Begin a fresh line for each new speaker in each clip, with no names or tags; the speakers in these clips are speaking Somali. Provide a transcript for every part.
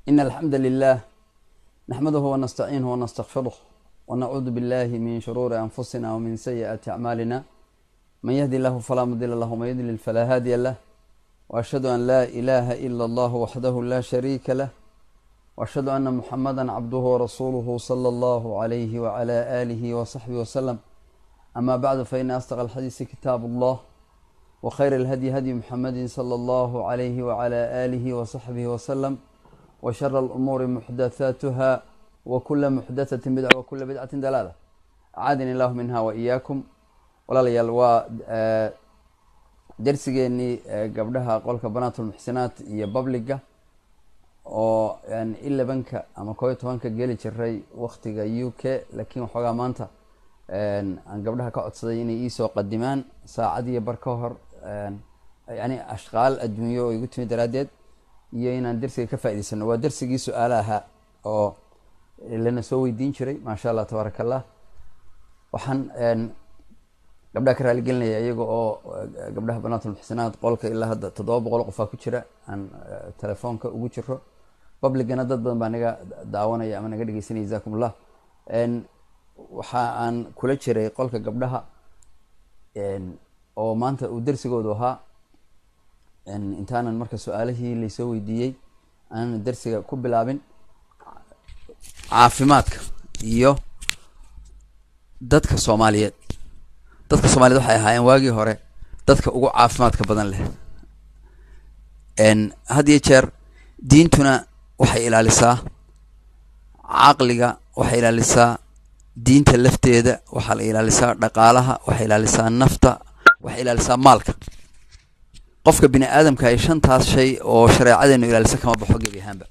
إن الحمد لله نحمده ونستعينه ونستغفره ونعوذ بالله من شرور أنفسنا ومن سيئات أعمالنا من يهدي الله فلا مضل له ومن يضلل فلا هادي له وأشهد أن لا إله إلا الله وحده لا شريك له وأشهد أن محمدا عبده ورسوله صلى الله عليه وعلى آله وصحبه وسلم أما بعد فإن أصدق الحديث كتاب الله وخير الهدي هدي محمد صلى الله عليه وعلى آله وصحبه وسلم وشر الأمور محدثاتها وكل محدثة بدعة وكل بدعة دلالة أعاذني الله منها وإياكم walaalayaal waa dersigeenii gabdhaha qolka banaatulmuxsinaat iyo babliga oo ilabanka ama koob iyo tobanka geli jiray waktiga u k laakiin waxoogaa maanta aan gabdhaha ka codsaday inay iisoo qadimaan saacad iyo bar ka hor yani ashqaal adduunyo oo igu timi daraaddeed iyo inaan dersiga ka faa'idaysano waa dersigii su-aalaha oo lana soo weydiin jiray maasha allah tabaaraka allah waxaan gabdhaha ka raaligelinaya iyaga oo gabdhaha banaatulmuxsinaad qolka ilaa hadda toddoba boqol qofaa ku jira aan telefoonka ugu jiro publicana dad badan baa naga daawanaya ama naga dhegeysanaya jazakum ullah waxa aan kula jiray qolka gabdhaha oo maanta uu dersigoodu ahaa intaanan marka su-aalihii laysoo weydiiyey aanan dersiga ku bilaabin caafimaadka iyo dadka soomaaliyeed dadka soomaaliyed waxay ahaayeen waagii hore dadka ugu caafimaadka badan leh had iyo jeer diintuna waxay ilaalisaa caqliga waxay ilaalisaa diinta lafteeda waxaa la ilaalisaa dhaqaalaha waxay ilaalisaa nafta waxay ilaalisaa maalka qofka bini aadamka ay shantaas shay oo shareecadeenu ilaalisa kama baxo gebi ahaanba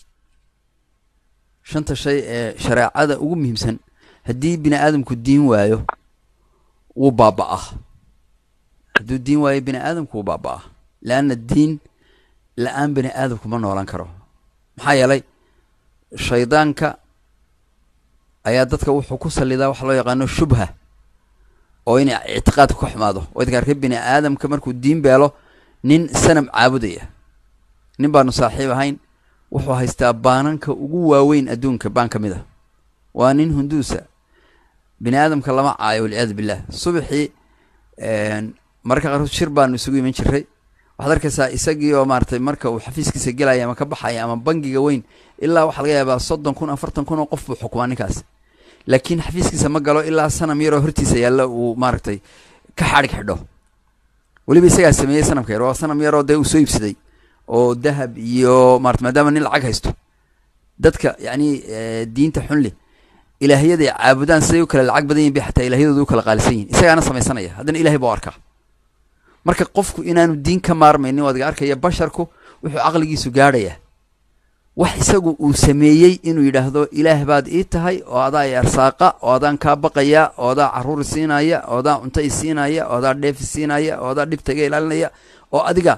shanta shay ee shareecada ugu muhiimsan haddii bini aadamku diin waayo wuu baaba-ah hadduu diin waayo bini aadamku wuu baaba-ah leanna diin la-aan bini aadamku ma noolan karo maxaa yeelay shaydaanka ayaa dadka wuxuu ku salidaa waxa loo yaqaano shubha oo inay ictiqaadku ka xumaado wadka arka bini aadamka markuu diin beelo nin sanam caabudaya nin baanu saaxiib ahayn wuxuu haystaa baananka ugu waaweyn adduunka baan ka mid ah waa nin hunduusa bini aadamka lama caayo walciyaadu billah subaxii mararka qaarkood shir baanu isugu iman jiray waxaad arkaysaa isagii oo maaratay marka uu xafiiskiisa gelaya ama ka baxaya ama bangiga weyn ilaa waxaa laga yaabaa soddon kun afartan kun oo qof buu xukumaa ninkaas laakiin xafiiskiisa ma galo ilaa sanam yaroo hortiisa yaalla uu maaragtay ka xadhig xidho weliba isagaa sameeyey sanamka yar waa sanam yaroo dee uu soo iibsaday oo dahab iyo maarata maadaama nin lacag haysto dadka yacni diinta xunli ilaahyaday caabudaan siday u kale lacag badan yihin bay xataa ilahyadooda u kala qaalisan yihin isagaana samaysanaya haddana ilahay baa u arkaa marka qofku inaanu diin ka maarmaynin waad ga arkaya basharku wuxuu caqligiisu gaadhaya wax isagu uu sameeyey inuu yidhaahdo ilaah baad ii tahay oo adaa i arsaaqa oo adaan kaa baqaya oo adaa caruuri siinaya oo adaa cunto i siinaya oo adaa dheefi siinaya oo adaa dhibta iga ilaalinaya oo adiga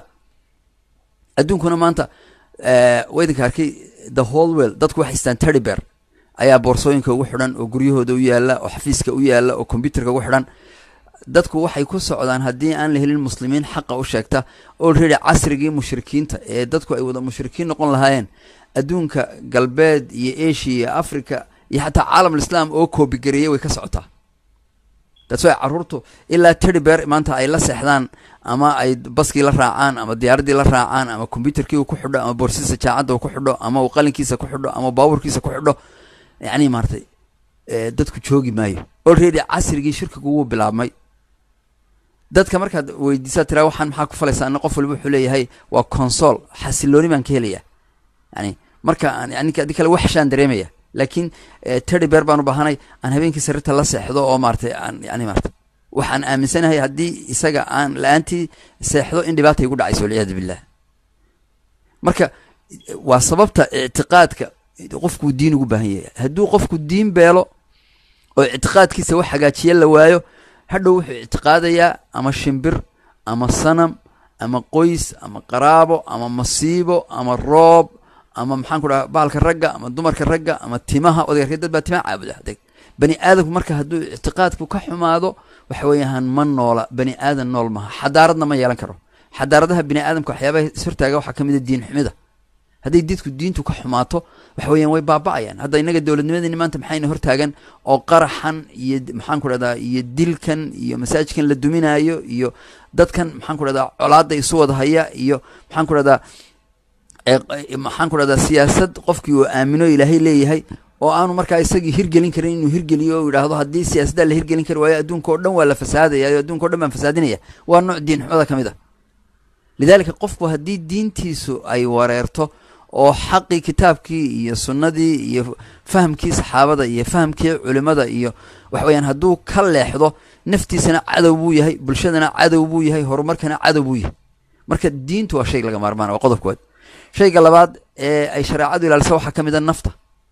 adduunkuna maanta waydinka arkay the whole well dadku waxay istaan teddybear ayaa boorsooyinka ugu xidhan oo guryahooda u yaalla oo xafiiska u yaalla oo combyuterka ugu xidhan dadku waxay ku socdaan haddii aan la helin muslimiin xaqa u sheegta olready casrigii mushrikiinta ee dadku ay wada mushrikiin noqon lahaayeen adduunka galbeed iyo asia iyo africa iyo xataa caalam alislaam oo koobigareeyay way ka socotaa that's way carruurtu ilaa teddybear maanta ay la seexdaan ama ay baskii la raacaan ama diyaaraddii la raacaan ama combyuterkii uu ku xidho ama boorsiisa jaacadda uu ku xidho ama uu qalinkiisa ku xidho ama baabuurkiisa ku xidho yacni maaratay dadku joogi maayo olready casrigii shirkigu wuu bilaabmay dadka markaad weydiisaa tiraa waxaan maxaa ku falaysaa ana qof waliba wuxuu leeyahay waa consol xasilooni baan ka helaya yani marka aan yani adi kale waxshaan dareemaya laakiin teddy bear baan u baahanay aan habeenkii sarirta la seexdo oo maaratay aan yani maarata waxaan aaminsanahay haddii isaga aan la-aantii seexdo in dhibaata igu dhacayso walciyaadu billah marka waa sababta ictiqaadka qofkuu diin ugu baahan yahay hadduu qofku diin beelo oo ictiqaadkiisa wax hagaajiya la waayo hadhow wuxuu ictiqaadayaa ama shimbir ama sanam ama qoys ama qaraabo ama masiibo ama roob ama maxaan ku dhaha bahalka ragga ama dumarka ragga ama timaha odagarka dad baa timaha caabuda bani aadamku marka hadduu ictiqaadku ka xumaado waxa weeyaan ma noola bani aadan nool maha xadaaradna ma yeelan karo xadaaradaha bini aadamka waxyaabaha ishortaaga waxaa ka mid a diin xumida hadday dadku diintu ka xumaato waxa weeyaan way baaba'ayaan hadda innaga dowladnimadeeni maanta maxayna hortaagan oo qaraxan iyo maxaan ku dhahdaa iyo dilkan iyo masaajidkan la duminaayo iyo dadkan maxaan ku dhahdaa colaadda isu wada haya iyo maxaan ku dhahdaa maxaan ku dhahdaa siyaasad qofkii uu aamino ilaahay leeyahay oo aanu markaa isagii hirgelin karin inuu hirgeliyo o yidhaahdo haddii siyaasaddaa la hirgelin kari waayo adduunka o dhan waa la fasaadaya o adduunka o dhan baan fasaadinaya waa nooc diin xumada ka mid ah lidaalika qofku haddii diintiisu ay wareerto oo xaqii kitaabkii iyo sunnadii iyo fahamkii saxaabada iyo fahamkii culimada iyo waxa weyaan hadduu ka leexdo naftiisana cadow buu yahay bulshadana cadow buu yahay horumarkana cadow buu yahay marka diintu waa shay laga maarmaan waa qodob kowaad shayga labaad ee ay shareecadu ilaalisa waxaa ka mid a nafta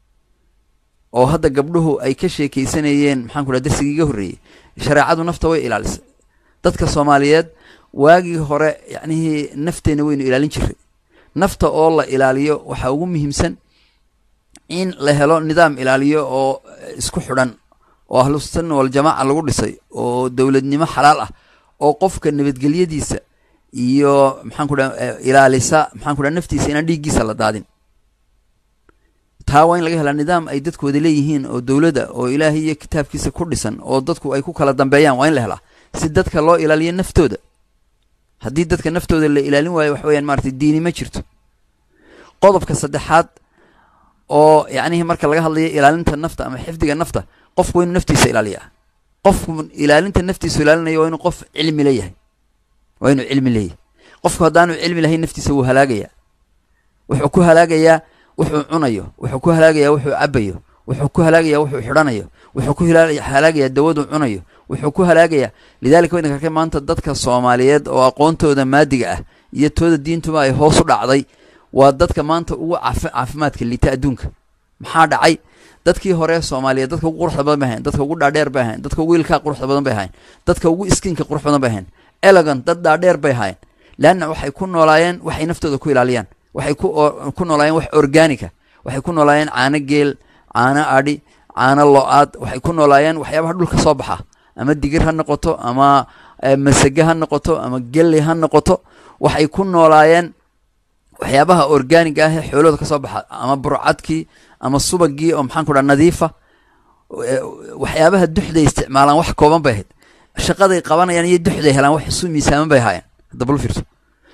oo hadda gabdhuhu ay ka sheekeysanayeen maxaan ku dhaha darsigii iga horreeyey shareecadu nafta way ilaalisay dadka soomaaliyeed waagii hore yacnihii nafteenna waynu ilaalin jiray nafta oo la ilaaliyo waxaa ugu muhiimsan in la helo nidaam ilaaliyo oo isku xidhan oo ahlusunna waljamaaca lagu dhisay oo dowladnimo xalaal ah oo qofka nabadgelyadiisa iyo maxaan ku dhaha ilaalisa maxaan ku dhaha naftiisa inaan dhiiggiisa la daadin taa waa in laga helaa nidaam ay dadku wada leeyihiin oo dowladda oo ilaahay iyo kitaabkiisa ku dhisan oo dadku ay ku kala dambeeyaan waa in la helaa si dadka loo ilaaliyo naftooda haddii dadka naftooda la ilaalin waayo wax weyaan maratay diini ma jirto qodobka saddexaad oo yacnihii marka laga hadlayo ilaalinta nafta ama xifdiga nafta qofku waa inuu naftiisa ilaaliyaa qofku ilaalinta naftiisu ilaalinayo waa inuu qof cilmi leeyahay waa inuu cilmi leeyahay qofku haddaanu cilmi lahayn naftiisa wuu halaagayaa wuxuu ku halaagayaa wuxuu cunayo wuxuu ku halaagayaa wuxuu cabayo wuxuu ku halaagayaa wuxuu xidhanayo wuxuu ku halaagayaa dawaduu cunayo wuxuu ku halaagayaa lidalika waydinka arkay maanta dadka soomaaliyeed oo aqoontooda maadiga ah iyo tooda diintuba ay hoos u dhacday waa dadka maanta ugu caafi caafimaadka liita adduunka maxaa dhacay dadkii hore soomaaliyeed dadka ugu quruxda badan bay ahayn dadka ugu dhaadheer bay ahayn dadka ugu ilkaa quruxda badan bay ahayn dadka ugu iskiinka qurux badan bay ahayn elegant dad dhaadheer bay ahayn leanna waxay ku noolaayeen waxay naftooda ku ilaaliyaan waxay ku ku noolaayeen wax organica waxay ku noolaayeen caano geel caano adhi caano lo-aad waxay ku noolaayeen waxyaabaha dhulka soo baxa ama digir ha noqoto ama masage ha noqoto ama gelley ha noqoto waxay ku noolaayeen waxyaabaha organiga ah ee xoolooda ka soo baxa ama burcadkii ama subagii oo maxaan ku dhaha nadiifa waxyaabaha duxday isticmaalaan wax kooban bay ahayd shaqaday qabanayaan iyo duxday helaan wax isu miisaaman bay ahaayeen hadda bal fiirso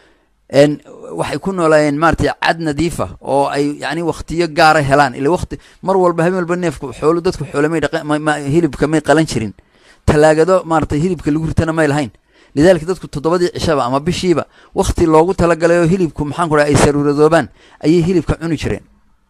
waxay ku noolaayeen maratay cad nadiifa oo ay yani waktiyo gaara helaan ila wati mar walba habeen walba neefku xoolo dadku xoolamay hilibka may qalan jirin talaagado maaratay hilibka lagu ritana may lahayn lidalika dadku toddobadii cishaba ama bishiiba wakti loogu talagalay oo hilibku maxaan ku dhaha ay saruuradoobaan ayay hilibka cuni jireen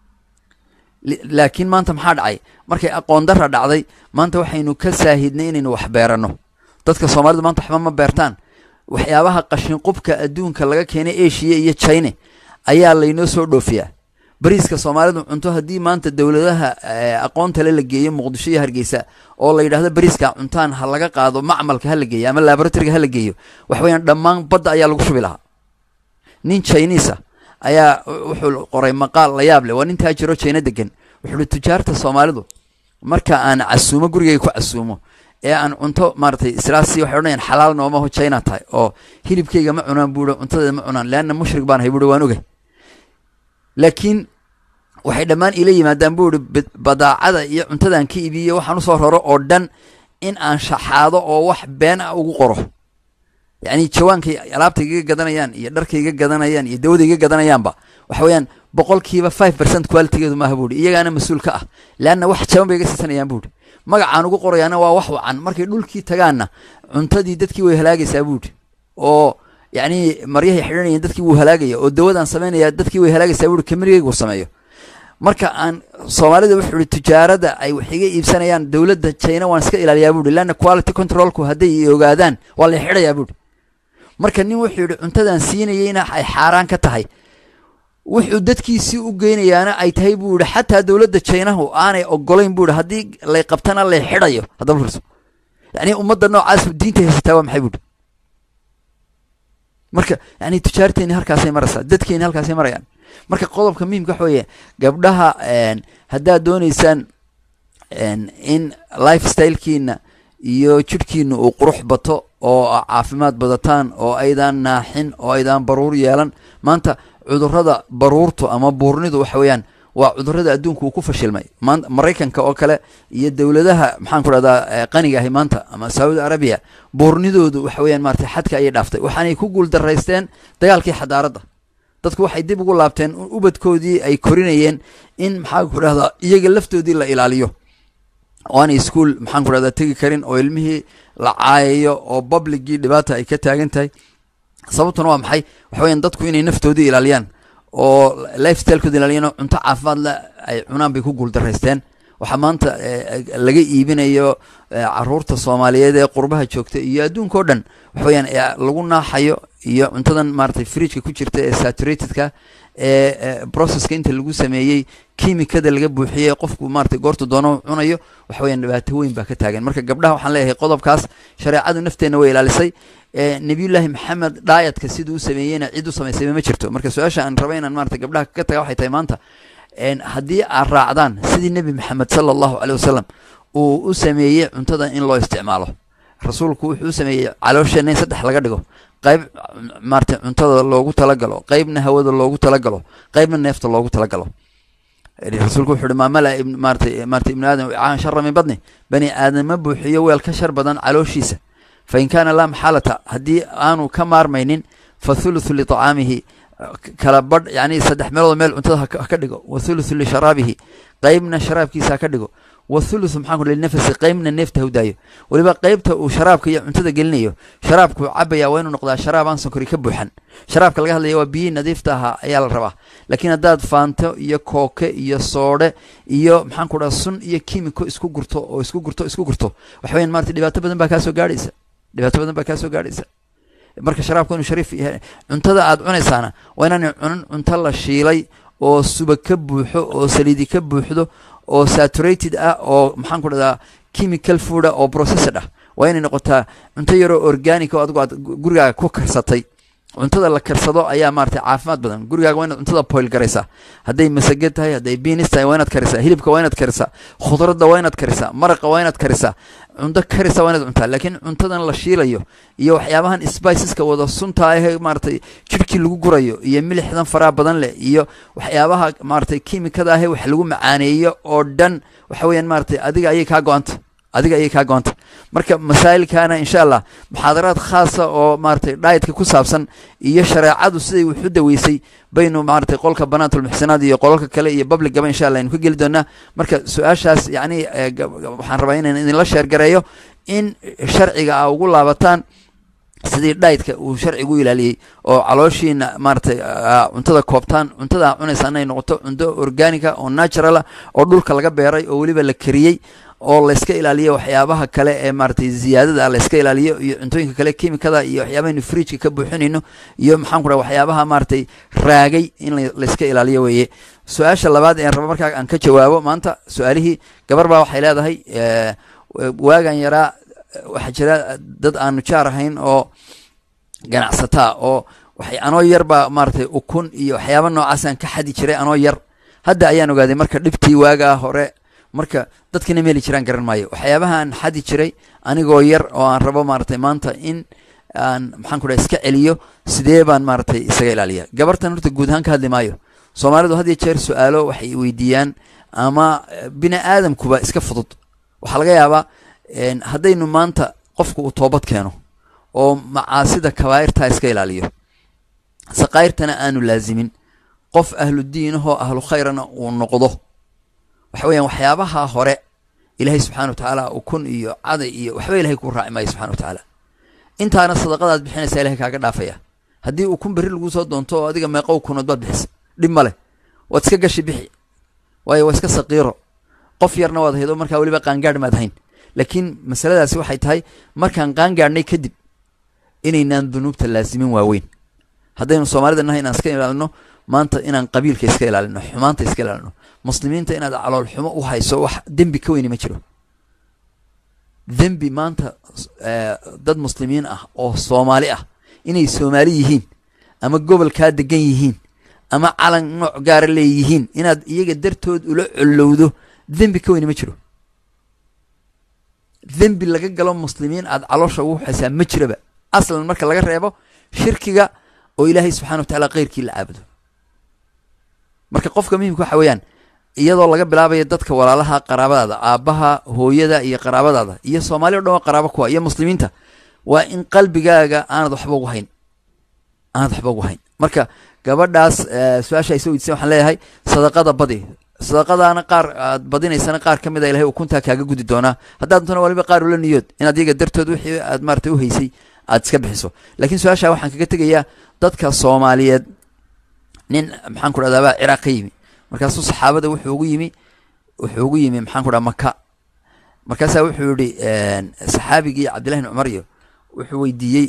laakiin maanta maxaa dhacay markay aqoon dara dhacday maanta waxaynu ka saahidnay inaynu wax beerano dadka soomaalida maanta waxba ma beertaan waxyaabaha qashinqubka adduunka laga keenay eshiya iyo china ayaa laynoo soo dhoofiyaa bariiska soomaalidu cunto haddii maanta dowladaha aqoontale la geeyo muqdisho iyo hargeysa oo la yidhahdo bariiska cuntaan ha laga qaado macmalka ha la geeyo ama laboratoriga ha la geeyo wax weyaan dhammaan badda ayaa lagu shubi lahaa nin chinisa ayaa wuxuu qoray maqaal la yaab leh waa nin taajiro china degan wuxuu uhi tujaarta soomaalidu marka aan casuumo gurigayga ku casuumo ee aan cunto maaratay islaasi waxay odhanayaan xalaal noomaho china tahay oo hilibkayga ma cunaan buuhi cuntadeeda ma cunaan leanna mushrik baan ahay buuhi waan ogay laakiin waxay dhammaan ila yimaadaan buu ihi badaacada iyo cuntadan ka iibiyo waxaan usoo raro oo dhan in aan shaxaado oo wax been ah ugu qoro yacni jawaankay alaabta iga gadanayaan iyo dharka iga gadanayaan iyo dawada iga gadanayaanba waxa weeyaan boqolkiiba five percent qualitygeedu maaha buuhi iyagaana mas-uul ka ah leanna wax jaban bay iga siisanayaan buuhi magacaan ugu qorayaana waa wax wacan markay dhulkii tagaanna cuntadii dadkii way halaagaysaa buuhi oo yacni maryahay xidhanayeen dadkii wuu halaagaya oo dawadaan samaynaya dadkii way halaagaysaa buuhi kamirigaygu sameeyo marka aan soomaalida wuxuu ihi tijaarada ay wax iga iibsanayaan dowladda china waan iska ilaaliyaa buuhi leanna quality controlku hadday i ogaadaan waa la xidhayaa buuhi marka nin wuxuu yidhi cuntadan siinayeyna ay xaaraan ka tahay wuxuu dadkiisii u geynayaana ay tahay buu yihi xataa dowladda jinahu aanay ogolayn buu yihi haddii lay qabtana lay xidhayo haddaba furso yani ummadda noocaas diinta haysataa waa maxay buuhi marka yani tujaarteeni halkaasay maraysaa dadkeeni halkaasay marayaan marka qodobka muhimka waxa weeye gabdhaha haddaad dooneysaan in life stylekiina iyo jidhkiina uu qurux bato oo caafimaad badataan oo aydaan naaxin oo aydaan baruur yeelan maanta cudurrada baruurtu ama buurnidu waxa weeyaan waa cudurrada adduunka uu ku fashilmay maan maraykanka oo kale iyo dowladaha maxaan ku dhahdaa qaniga ahi maanta ama saudi arabiya buurnidoodu waxa weeyaan maratay xadka ayay dhaaftay waxaanay ku guuldaraysteen dagaalkii xadaaradda dadku waxay dib ugu laabteen ubadkoodii ay korinayeen in maxaan ku dhahdaa iyaga laftoodii la ilaaliyo oo aanay ischool maxaan ku dhahdaa tegi karin oo ilmihii la caayayo oo publicgii dhibaata ay ka taagan tahay sababtuna waa maxay waxa weeyaan dadku inay naftoodii ilaaliyaan oo lifestylekooda ilaaliyaan cunto caafimaad le ay cunaan bay ku guuldaraysteen waxaa maanta laga iibinayo caruurta soomaaliyeed ee qurbaha joogta iyo adduunka o dhan waxa weyaan lagu naaxayo iyo cuntadan maratay fridgeka ku jirta ee saturatedka ee processka inta lagu sameeyey kimikada laga buuxiyey qofku maratay goortu doono cunayo waxa weyaan dhibaato weyn baa ka taagan marka gabdhaha waxaan leeyahay qodobkaas shareecadu nafteenna way ilaalisay nabiyullaahi maxamed dhaayadka siduu u sameeyeyna cid u samaysayba ma jirto marka su-aasha aan raba inaan maratay gabdhaha ka taga waxay tahay maanta haddii aad raacdaan sidii nebi maxamed sala allahu caley wasalam uu u sameeyey cuntada in loo isticmaalo rasuulku wuxuu u sameeyey caloosheenna in saddex laga dhigo qayb maratay cuntada loogu talagalo qeybna hawada loogu talagalo qeybna neefta loogu talagalo rasuulku wuxu uhi maamala maratay maratay ibnu aadam caan shara min badni bani aadam ma buuxiyo weel ka shar badan calooshiisa fa in kaana laa maxaalata haddii aanu ka maarmaynin fa thuluthu liطacaamihi kala badh yani saddex meelood meel cuntada haka dhigo wa thuluthu lisharaabihi qeybna sharaabkiisa haka dhigo wa thuluthu maxaan ku linafasi qeybna neefta hawdaayo weliba qeybta uu sharaabka iyo cuntada gelinayo sharaabku cabaya waa inuu noqdaa sharaab aan sonkori ka buuxan sharaabka laga hadlaya waa biyihii nadiifta ahaa ayaa la rabaa laakiin haddaad faanto iyo kooke iyo soodhe iyo maxaan ku dhaha sun iyo kimiko isku gurto oo isku gurto isku gurto waxa weyan marata dhibaato badan baa kaasoo gaadhaysa dhibaato badan baa kaasoo gaadhaysa marka sharaabku inuu shariif yahay cuntada aad cunaysaana waa inaanay cunin cunto la shiilay oo suba ka buuxo oo saliidi ka buuxdo oo saturated ah oo maxaan ku dhahdaa chemical food ah oo processed ah waa inay noqotaa cunto yaroo organic oo adigu aad gurigaaga ku karsatay cuntada la karsado ayaa maratay caafimaad badan gurigaaga waa inaad cuntada boil garaysaa hadday masage tahay hadday binis tahay waa inaad karisaa hilibka waa inaad karisaa khudradda waa inaad karisaa maraqa waa inaad karisaa cunto karisa waa inaad cuntaa laakiin cuntadan la shiilayo iyo waxyaabahan spiceska wada sunta ahee maratay jirhkii lagu gurayo iyo milixdan faraha badan leh iyo waxyaabaha maratay kimikada ahee wax lagu macaaneeyo oo dhan waxa weeyaan maratay adiga ayay kaa go-anta adiga ayay kaa go-anta marka masaa'ilkaana insha allah muxaadaraad khaasa oo maratay dhaytka ku saabsan iyo shareecadu siday wax u daweysay baynu maratay qolka banaatulmuxsinaad iyo qolalka kale iyo publicgaba insha allah aynu ka geli doonaa marka su-aashaas yacni waxaan rabaa inaan idinla sheergareeyo in sharciga a ugu laabataan sidii dhaytka uu sharcigu ilaaliyey oo calooshiina maratay cuntada koobtaan cuntada a cunaysa inay noqoto cunto organica oo naturala oo dhulka laga beeray oo weliba la kariyey oo layska ilaaliyo waxyaabaha kale ee maratay ziyaadada layska ilaaliyo iyo cuntooyinka kale kimikada iyo waxyaabahaynu fridjka ka buuxinayno iyo maxaan ku dhaha waxyaabaha maratay raagay in layska ilaaliyo weeye su-aasha labaad een raba markaa aan ka jawaabo maanta su-aalihii gabar baa waxay leedahay waagan yaraa waxaa jira dad aanu jaar ahayn oo ganacsataa oo waxay anoo yar baa maratay ukun iyo waxyaaba noocaasaan ka xadi jiray anoo yar hadda ayaan ogaaday marka dhibtii waagaa hore marka dadkina meeli jiraan garan maayo waxyaabahaan xadi jiray anigoo yar oo aan rabo maratay maanta in aan maxaan ku dhaha iska celiyo sidee baan maratay isaga ilaaliya gabartan horta guud ahaan ka hadli maayo soomaalidu had iyo jeer su-aalo waxay weydiiyaan ama bini aadamkuba iska fudud waxaa laga yaabaa haddaynu maanta qofku uu toobad keeno oo macaasida kabaa'irtaa iska ilaaliyo saqaa'irtana aanu laazimin qof ahlu diinahoo ahlu khayrana uu noqdo waxa weeyaan waxyaabaha hore ilaahay subxana wa tacaala ukun iyo caday iyo waxba ilahay kuu raaci maayo subxana wa tacaala intaana sadaqadaad bixinaysaa ilahay kaaga dhaafaya haddii ukun berri laguu soo doonto oo adiga meeqa ukunood baad bixisa dhib ma leh waad iska gashi bixi waayo waa iska saqiiro qof yarna waad haydo markaa weliba qaangaadh maad hayn laakiin masaladaasi waxay tahay markaan qaangaadhnay kadib inaynaan dunuubta laasimin waaweyn haddaynu soomaalida nahay inaan iska ilaalino maanta inaan qabiilka iska ilaalino xumaanta iska ilaalino muslimiinta inaad calool xumo u hayso wax dembi ka weyni ma jiro dembi maanta dad muslimiin ah oo soomaali ah inay soomaali yihiin ama gobolkaa degan yihiin ama calan nooc gaara leeyihiin inaad iyaga dartood ula collowdo dembi ka weyni ma jiro dembi laga galo muslimiin aad caloosha ugu haysaa ma jiraba aslan marka laga reebo shirkiga oo ilaahay subxana wa tacala keyrkii la caabudo marka qofka muhimka waxa weeyaan iyadoo laga bilaabayo dadka walaalaha qaraabadaada aabbaha hooyada iyo qaraabadaada iyo soomaali o dhan waa qaraabo kuwa iyo muslimiinta waa in qalbigaaga aanad waxba ugu hayn aanad waxba ugu hayn marka gabadhaas su-aasha ay soo weydiiseen waxaan leeyahay sadaqada badi sadaqadaana qaar aad badinaysana qaar ka mid a ilahay ukuntaa kaaga gudi doonaa haddaad doontona waliba qaar ula niyood inaad iyaga dartood wixii aad maarata uhaysay aad iska bixiso laakiin su-aasha waxaan kaga tegayaa dadka soomaaliyeed nin maxaan ku dhahdaa baa ciraaq ka yimi markaasuu saxaabada wuxuu ugu yimi wuxuu ugu yimi maxaan ku dhaha maka markaasaa wuxuu yihi saxaabigii cabdillahi bin cumar iyo wuxuu weydiiyey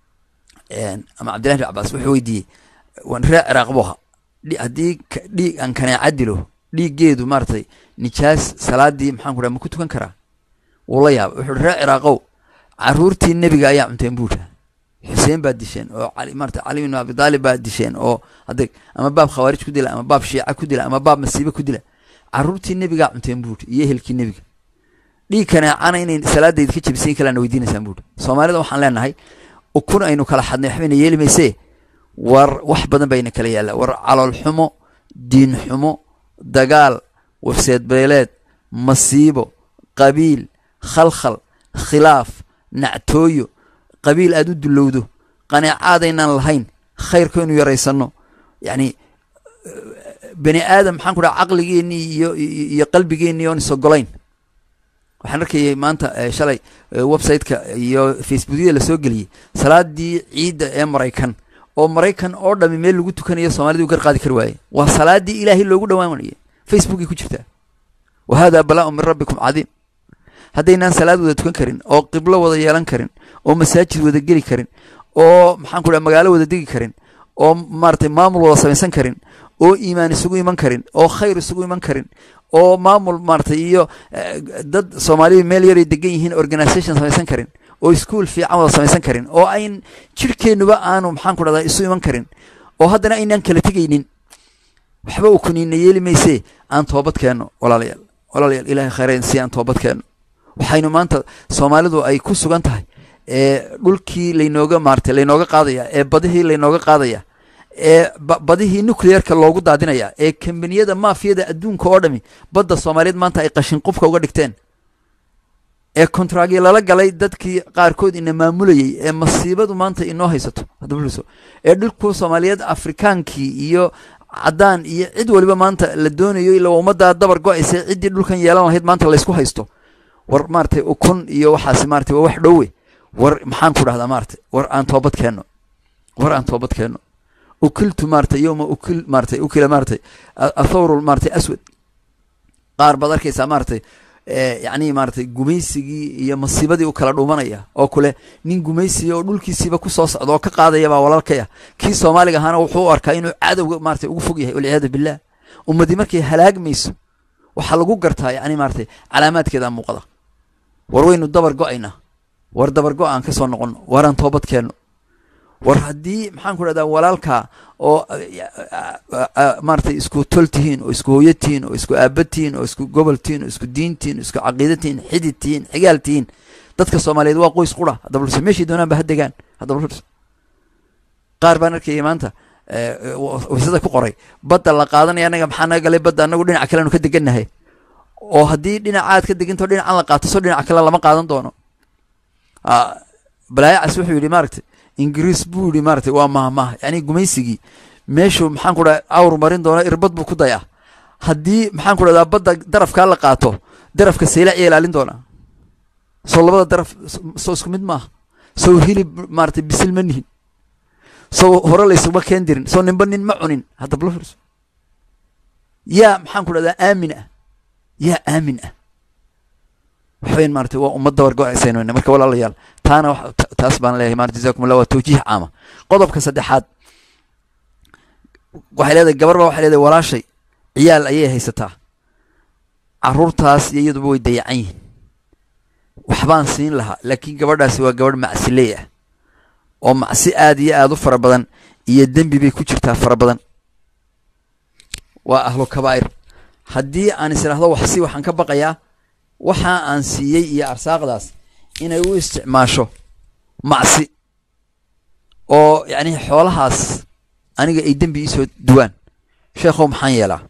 ama cabdillahi bin cabaas wuxuu weydiiyey ree ciraaq buu ahaa haddii dhiig aan kaneeca dilo dhiiggeedu maaratay nijaas salaadii maxaan ku dhaha ma ku tukan karaa wuu la yaaba wuxuu ree ciraaqow caruurtii nebiga ayaa cunteen buudha xuseen baa disheen oo cali maarata cali bin abi taalib baa disheen oo adeg ama baab khawaarij ku dila ama baab shiica ku dila ama baab masiibe ku dila caruurtii nebigaa cunteen buuri iyo ehelkii nebiga dhiig kaneecana inay salaadayda ka jebisiin kalaana weydiinaysaan buuri soomaalida waxaan leenahay ukun aynu kala xadnay waxbayna yeeli maysee war wax badan bayna kala yaallaa war calool xumo diin xumo dagaal wafseed beeleed masiibo qabiil khalkhal khilaaf nactooyo qabiil aad u dulowdo qaneecaadaynaan lahayn khayrkaynu yaraysanno yacni bani aadam maxaan ku dhaha caqligeennii iyo iyo qalbigeennii oon isogolayn waxaan arkayay maanta shalay website-ka iyo facebookyada lasoo geliyey salaadii ciidda ee maraykan oo maraykan oo dhami meel lagu tukanayo soomaalida u gar qaadi kari waaye waa salaadii ilaahay loogu dhawaanaya facebookay ku jirtaa wa hada balaa-un min rabbikum cadiim haddaynaan salaad wada tukan karin oo qiblo wada yeelan karin oo masaajid wada geli karin oo maxaan ku dhaha magaalo wada degi karin oo maaratay maamul wada samaysan karin oo iimaan isugu iman karin oo khayr isugu iman karin oo maamul maaratay iyo dad soomaalidu meel yaray degan yihiin organisation samaysan karin oo ischool fiican wada samaysan karin oo ayn jirhkeennuba aanu maxaan ku dhahdaa isu iman karin oo haddana aynaan kala tegaynin waxba uu kuniina yeeli maysee aan toobad keenno walaalayaal walaalayaal ilahay khayrayn si aan toobad keenno waxaynu maanta soomaalidu ay ku sugan tahay ee dhulkii laynooga maaratay laynooga qaadaya ee badihii laynooga qaadaya ee badihii nuclearka loogu daadinaya ee kambaniyada maafiyada adduunka oo dhami badda soomaaliyeed maanta ay qashin qubka uga dhigteen ee kontragyo lala galay dadkii qaarkood ina maamulayay ee masiibadu maanta inoo haysato haddabuliso ee dhulku soomaaliyeed afrikaankii iyo caddaan iyo cid waliba maanta la doonayo ila ummaddaa dabar go-aysa ciddii dhulkan yeelan lahayd maanta laysku haysto war maaratay ukun iyo waxaasi maratay waa wax dhowe war maxaan ku dhahdaa maaratay war aan toobad keenno war aan toobad keenno ukiltu maaratay yowma ukil maaratay ukila maaratay athawru maaratay aswad qaar baad arkaysaa maaratay yacni maaratay gumaysigii iyo masiibadii u kala dhuumanaya oo kule nin gumaysiya oo dhulkiisiiba kusoo socda oo ka qaadaya baa walaalkaya kii soomaaliga ahaana wuxuu u arkaa inuu cadowga maaratay ugu fog yahay walciyaadu billah ummadii markay halaagmayso waxaa lagu gartaa yacni maaratay calaamaadkeeda muuqda war waynu dabar go-aynaa war dabar go- aan ka soo noqonno war aan toobad keenno war haddii maxaan ku dhahdaa walaalkaa oo maaratay isku tol tihiin oo isku hooyo tihiin oo isku aaba tihiin oo isku gobol tihiin oo isku diin tihiin oo isku caqiida tihiin xidid tihiin xigaal tihiin dadka soomaaliyeed waa qoys qura haddaba lurso meeshay doonaan ba ha degaan haddaba lurso qaar baan arkayay maanta waysada ku qoray badda la qaadanaya annaga maxaa naga galay badda annagu dhinaca kaleanu ka degannahay oo haddii dhinacaad ka deginto dhinacan la qaato so dhinaca kale lama qaadan doono balaayacas wuxuu yidhi maaragtay ingiriis buu yidhi maaratay waa mahmah yacni gumaysigii meeshuu maxaan ku dhaha awr marin doono irbad buu ku dayaa haddii maxaan ku dhahdaa badda darafkaa la qaato darafka saylac iya ilaalin doonaa soo labada daraf soo isku mid maaha sow hilib maaratay bisil ma nihin sow hore laysuma keen dirin sow ninba nin ma cunin haddaba la fiirso yaa maxaan ku dhahdaa aamin ah yaa aamin ah waxweyn maaratay waa ummad dabar go-aysayn marka walaalayaal taana taas baan leeyahay maarata jazakum allah waa tawjiih caama qodobka saddexaad waxay leedahay gabar ba waxay leedahay walaashay ciyaal ayay haysataa caruurtaas iyo iyaduba way dayacan yihiin waxbaan siin lahaa laakiin gabadhaasi waa gabadh macsiley ah oo macsi aad iyo aad u fara badan iyo dembi bay ku jirtaa fara badan waa ahlu kabaa'ir haddii aan is idhaahdo wax si waxaan ka baqayaa waxa aan siiyey iyo arsaaqdaas inay u isticmaasho macsi oo yacni xoolahaas aniga ay dembi iisoo duwaan sheekhow maxaan yeelaa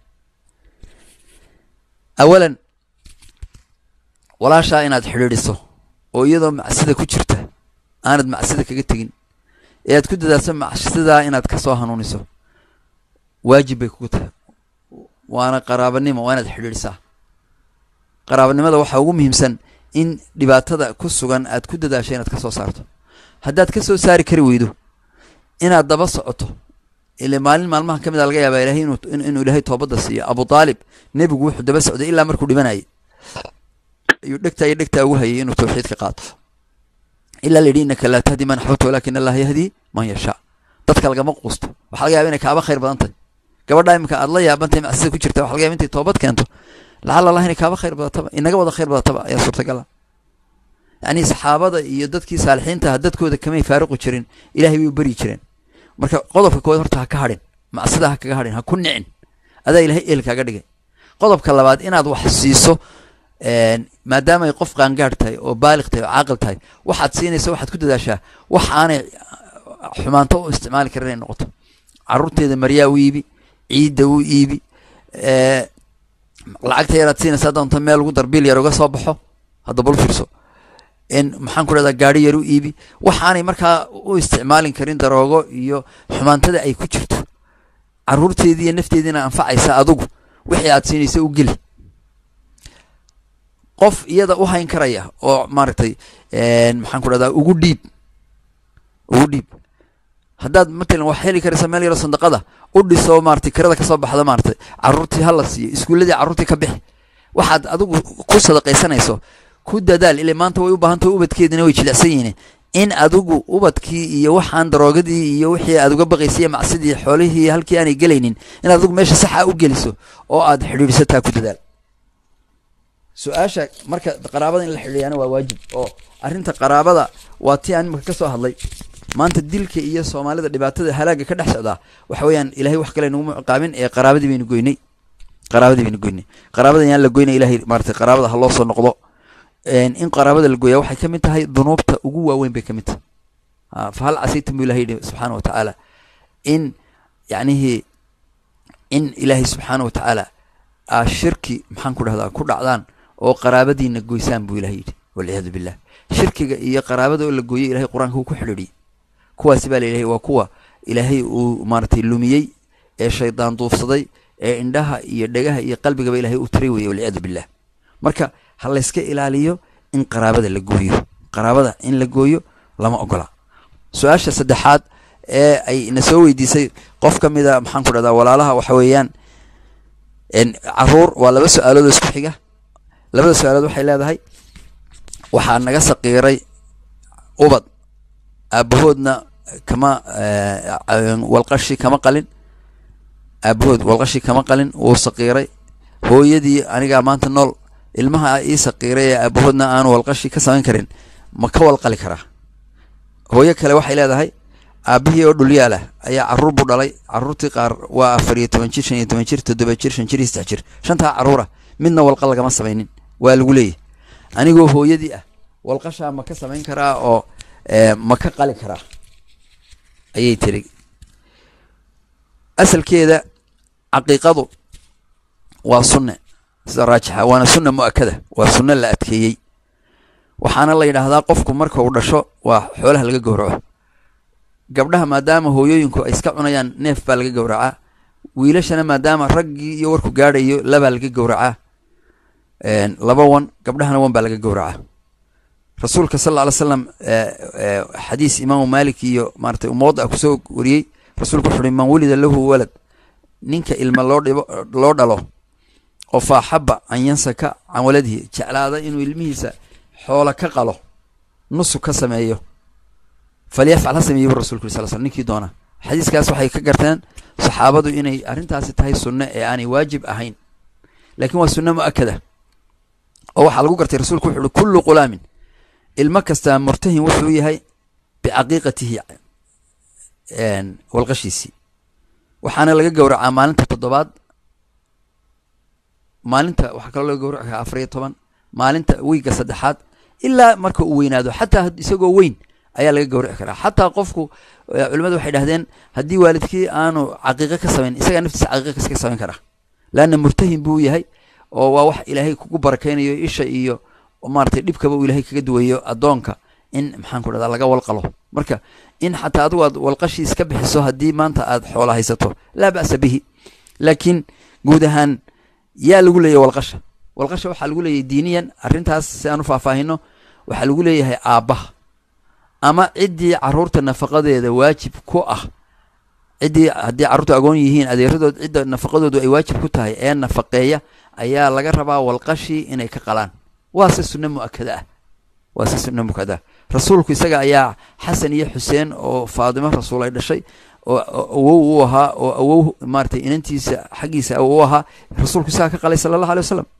awalan walaashaa inaad xidhiidhiso oo iyadoo macsida ku jirta aanad macsida kaga tegin ee aad ku dadaasho macsidaa inaad ka soo hanuuniso waajib bay kugu tahay waana qaraabanimo waa inaad xidhiidhisaa qaraabanimada waxaa ugu muhiimsan in dhibaatada ku sugan aad ku dadaasho inaad ka soo saarto haddaad ka soo saari kari weydo inaad daba socoto ile maalin maalmaha ka mid a laga yaabaa ilahay inuu inuu ilaahay toobadda siiyo abu aalib nebigu wuxuu daba socday ilaa markuu dhimanayay ayuu dhegtaa iyo dhegtaa ugu hayay inuu tawxiid ka qaato ilaa la yidhi innaka laa tahdi man axbabta walakin allaha yahdi man yashaa dadka lagama quusto waxaa laga yaba inay kaaba khayr badan tahay gabadha iminka aad la yaabantahay macsida ku jirta waxa laga yaba intay toobad keento lacala allah inay kaaba khayr badataba inaga wada khayr badataba ayaa suurtagala yacni saxaabada iyo dadkii saalixiinta ah dadkooda kamay faaruqi jirin ilahay bay u beryi jireen marka qodobka koowaad horta ha ka hadhin macsida ha kaga hadhin ha ku nicin adaa ilahay eel kaaga dhigay qodobka labaad inaad wax siiso maadaama ay qof qaangaadh tahay oo baaliq tahay oo caaqil tahay waxaad siinaysa waxaad ku dadaashaa wax aanay xumaanto u isticmaali karin inay noqoto caruurteeda maryaa u iibi ciidda u iibi lacagta yaraad siinaysaa doonta meel ugu darbiil yar uga soo baxo hadda bal fiirso in maxaan ku dhahdaa gaari yar u iibi waxaanay markaa u isticmaalin karin daroogo iyo xumaantada ay ku jirto caruurteedii iyo nafteediina anfacaysa adugu wixii aad siinaysa u geli qof iyada u hayn karaya oo maaragtay maxaan ku dhahdaa ugu dhiib ugu dhiib haddaad matalan wax heli karaysa meel yaro sandaqada u dhiso maratay kirada kasoo baxda maaratay caruurtii hala siiyo iskuulladii carruurtii ka bixi waxaad adigu ku sadaqaysanayso ku dadaal ile maanta way u baahantaho ubadkeedina way jilicsan yihiin in adigu ubadkii iyo waxaan daroogadii iyo wixii aad uga baqaysay macsidii xoolihii halkii aanay gelaynin in adigu meesha saxa u geliso oo aad xidhiidhsataa ku dadaal su-aasha marka qaraabada in la xidhiidyaana waa waajib oo arrinta qaraabada waa tii aan imika ka soo hadlay maanta dilka iyo soomaalida dhibaatada halaaga ka dhex socdaa waxa weeyaan ilahay wax kale naguma ciqaabin ee qaraabadii baynu goynay qaraabadii baynu goynay qaraabada yaan la goynay ilahay maratay qaraabada ha loo soo noqdo in qaraabada la gooyaa waxay ka mid tahay dunuubta ugu waaweyn bay ka mid tahay fa hal casaytum bu ilahay yihi subxaana wa tacaala in yacnihii in ilaahay subxaana wa tacaala aa shirki maxaan ku dhahdaa ku dhacdaan oo qaraabadiina goysaan buu ilahay yidhi walciyaadu billah shirkiga iyo qaraabada oo la gooyay ilahay qur-aanka wuu ku xidhiidhiyey kuwaasi baa lailahay waa kuwa ilaahay uu maaratay lumiyey ee shaydaan duufsaday ee indhaha iyo dhegaha iyo qalbigaba ilahay u tiray weye walciyaadu billah marka ha layska ilaaliyo in qaraabada la gooyo qaraabada in la gooyo lama ogola su-aasha saddexaad ee ay na soo weydiisay qof ka mida maxaan ku dhahdaa walaalaha waxa weeyaan caruur waa laba su-aalood oo isku xiga labada su-aalood waxay leedahay waxaa naga saqiiray ubad aabahoodna kama walqashi kama qalin aabahood walqashi kama qalin wuu saqiiray hooyadii anigaa maanta nool ilmaha ii saqiiray ee aabahoodna aanu walqashi ka samayn karin ma ka walqali karaa hooyo kale waxay leedahay aabihii oo dhulyaalah ayaa caruur buu dhalay caruurtii qaar waa afar iyo toban jir shan iyo toban jir toddoba jir shan jir iyo saddex jir shantaa caruura midna walqa lagama samaynin waa lagu leeyahy anigoo hooyadii ah walqashaa ma ka samayn karaa oo ma ka qali karaa ayay tiri asalkeeda caqiiqadu waa sunne sida raajixa waana sunna mu-akada waa sunno la adkeeyey waxaana la yidhaahdaa qofku marka uu dhasho waa xoolaha laga gowraco gabdhaha maadaama hooyooyinku ay iska cunayaan neef baa laga gowracaa wiilashana maadaama raggii iyo warku gaadhayo labaa laga gowracaa laba wan gabdhahana wan baa laga gowracaa rasuulka sal alla alay slam xadiis imaamu malik iyo maaratay umooda kusoo wariyey rasuulku wuxu uhi man wulida lahu walad ninka ilma loo dhibo loo dhalo oo faaxaba an yansaka can waladihi jeclaada inuu ilmihiisa xoola ka qalo nusug ka sameeyo falyafcal ha sameeyo bu rasulku uri sal sl ninkii doona xadiiskaas waxay ka garteen saxaabadu inay arrintaasi tahay sunno ee aanay waajib ahayn laakiin waa sunno mu-akada oo waxaa lagu gartay rasuulku wuxu uhi kullu qulaamin ilmo kastaa murtahin wuxuu yahay bicaqiiqatihi walqashiisii waxaana laga gowracaa maalinta toddobaad maalinta waxaa kaloo laga gowraci karaa afar iyo toban maalinta wiigga saddexaad ilaa marka uu weynaado xataa isagoo weyn ayaa laga gawrici karaa xataa qofku culimadu waxay dhahdeen haddii waalidkii aanu caqiiqo ka samayn isagaa naftiisa caqiiqo ka samayn karaa laanna murtahin buu yahay oo waa wax ilaahay kugu barakaynayo isha iyo maratay dhibkaba uu ilaahay kaga duwayo addoonka in maxaan ku dhahdaa laga walqalo marka in xataa adigu aad walqashii iska bixiso haddii maanta aad xoola haysato laa ba'sa bihi laakiin guud ahaan yaa lagu leeyahy walqasha walqasha waxaa lagu leeyahay diiniyan arrintaas si aan u faahfaahino waxaa lagu leeyahay aabbaha ama ciddii caruurta nafaqadeeda waajib ku ah ciddii haddii carruurtu agoon yihiin adeeradood cidda nafaqadoodu ay waajib ku tahay ee nafaqeeya ayaa laga rabaa walqashii inay ka qalaan waa se sunno mu'akada ah waa se sunno mu'akada ah rasuulku isaga ayaa xasan iyo xuseen oo faadimo rasuul ay dhashay oo awow u ahaa oo awow maaratay inantiisa xaggiisa u ahaa rasuulku isagaa ka qalay sala allahu alay wasalam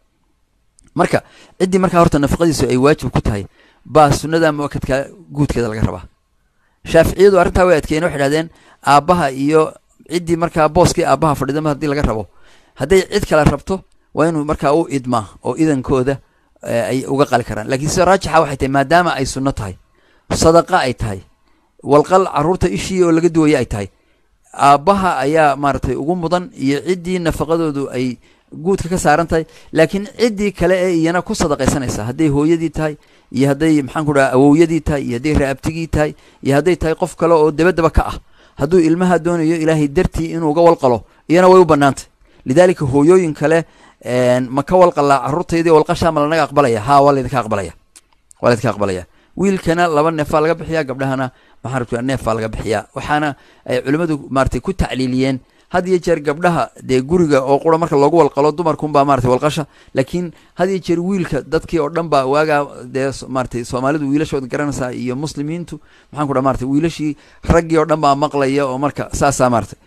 marka ciddii markaa horta nafaqadiisu ay waajib ku tahay baa sunnada mu'akadka guudkeeda laga rabaa shaaficiyadu arrintaa way adkeeyeen waxay dhahdeen aabbaha iyo ciddii markaa booskii aabbaha fadhidama haddii laga rabo hadday cid kale rabto waa inuu markaa u idmaa oo idankooda ay uga qali karaan lakiin sida raajixa waxay tahay maadaama ay sunno tahay sadaqa ay tahay walqal carruurta ishii oo laga duwaya ay tahay aabbaha ayaa maaragtay ugu mudan iyo ciddii nafaqadoodu ay guudka ka saaran tahay laakiin ciddii kale ee iyana ku sadaqaysanaysa hadday hooyadii tahay iyo hadday maxaan ku dhaha awowyadii tahay iyo hadday raabtigii tahay iyo hadday tahay qof kale oo dabadaba ka ah hadduu ilmaha doonayo ilaahay dartii inuu uga walqalo iyana way u bannaantay lidaalika hooyooyin kale ma ka walqalaa carruurtaydii walqashaa ma lanaga aqbalaya haa waa laydinka aqbalaya waa laydinka aqbalaya wiilkana laba neefaa laga bixiyaa gabdhahana maxaan rabtaa neefaa laga bixiyaa waxaana ay culimmadu maaratay ku tacliiliyeen had iyo jeer gabdhaha dee guriga oo qura marka loogu walqalo dumarkunbaa maratay walqasha laakiin had iyo jeer wiilka dadkii oo dhan baa waagaa dee maratay soomaalidu wiilashooda garanaysaa iyo muslimiintu maxaan ku dhaha maratay wiilashii raggii oo dhan baa maqlaya oo marka saasaa maratay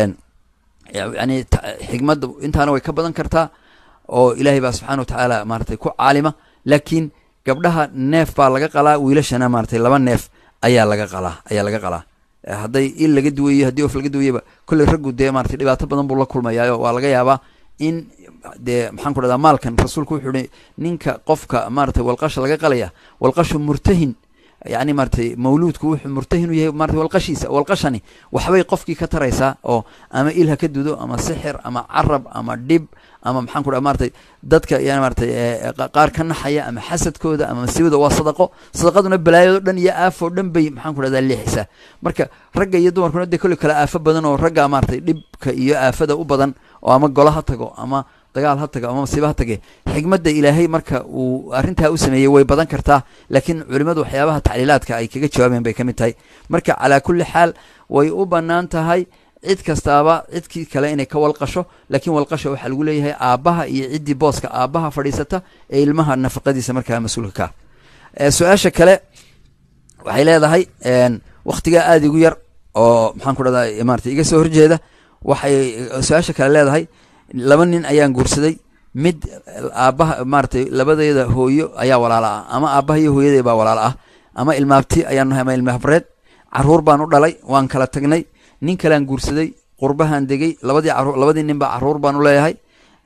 yani xigmadda intaana way ka badan kartaa oo ilaahay baa subxana wa tacaala maratay ku caalima laakiin gabdhaha neef baa laga qalaa wiilashana maratay laba neef ayaa laga qalaa ayaa laga qalaa hadday il laga duwayo haddii of laga duwayaba kolley raggu dee maratay dhibaato badan buu la kulmayaayo waa laga yaabaa in dee maxaan ku dhahdaa maalkan rasuulku wuxuu ihi ninka qofka maratay walqasha laga qalaya walqashu murtahin yani maratay mawluudku wuxuu murtahin u yahay maratay walqashiisa walqashani waxbay qofkii ka taraysaa oo ama il ha ka dudo ama sixir ama carab ama dhib ama maxaan ku dhaha maratay dadka yani maratay qaar ka naxaya ama xasadkooda ama masiibada waa sadaqo sadaqaduna balaayado dhan iyo aafoo dhan bay maxaan ku dhahdaa leexisaa marka ragga iyo dumarkuna dee kolley kale aafo badan oo ragga maratay dhibka iyo aafada u badan oo ama golo ha tago ama dagaal ha tago ama masiibo ha tage xigmadda ilaahay marka uu arrintaa u sameeyey way badan kartaa laakiin culimmadu waxyaabaha tacliilaadka ay kaga jawaabeen bay ka mid tahay marka calaa kulli xaal way u bannaan tahay cid kastaaba cidkii kale inay ka walqasho laakiin walqasha waxaa lagu leeyahay aabbaha iyo ciddii booska aabbaha fadhiisata ee ilmaha nafaqadiisa markaa mas-uulka ka su-aasha kale waxay leedahay wakhtigaa aada igu yar oo maxaan ku dhahdaa maratay iga soo horjeeda waxay su-aasha kale leedahay laba nin ayaan guursaday mid aabbaha maaratay labadeeda hooyo ayaa walaalo ah ama aabbaha iyo hooyadee baa walaalo ah ama ilmaabti ayaan nahay ama ilmahabreed caruur baan u dhalay waan kala tagnay nin kalean guursaday qurbahaan degey labadii caruur labadii nin baa caruur baan u leeyahay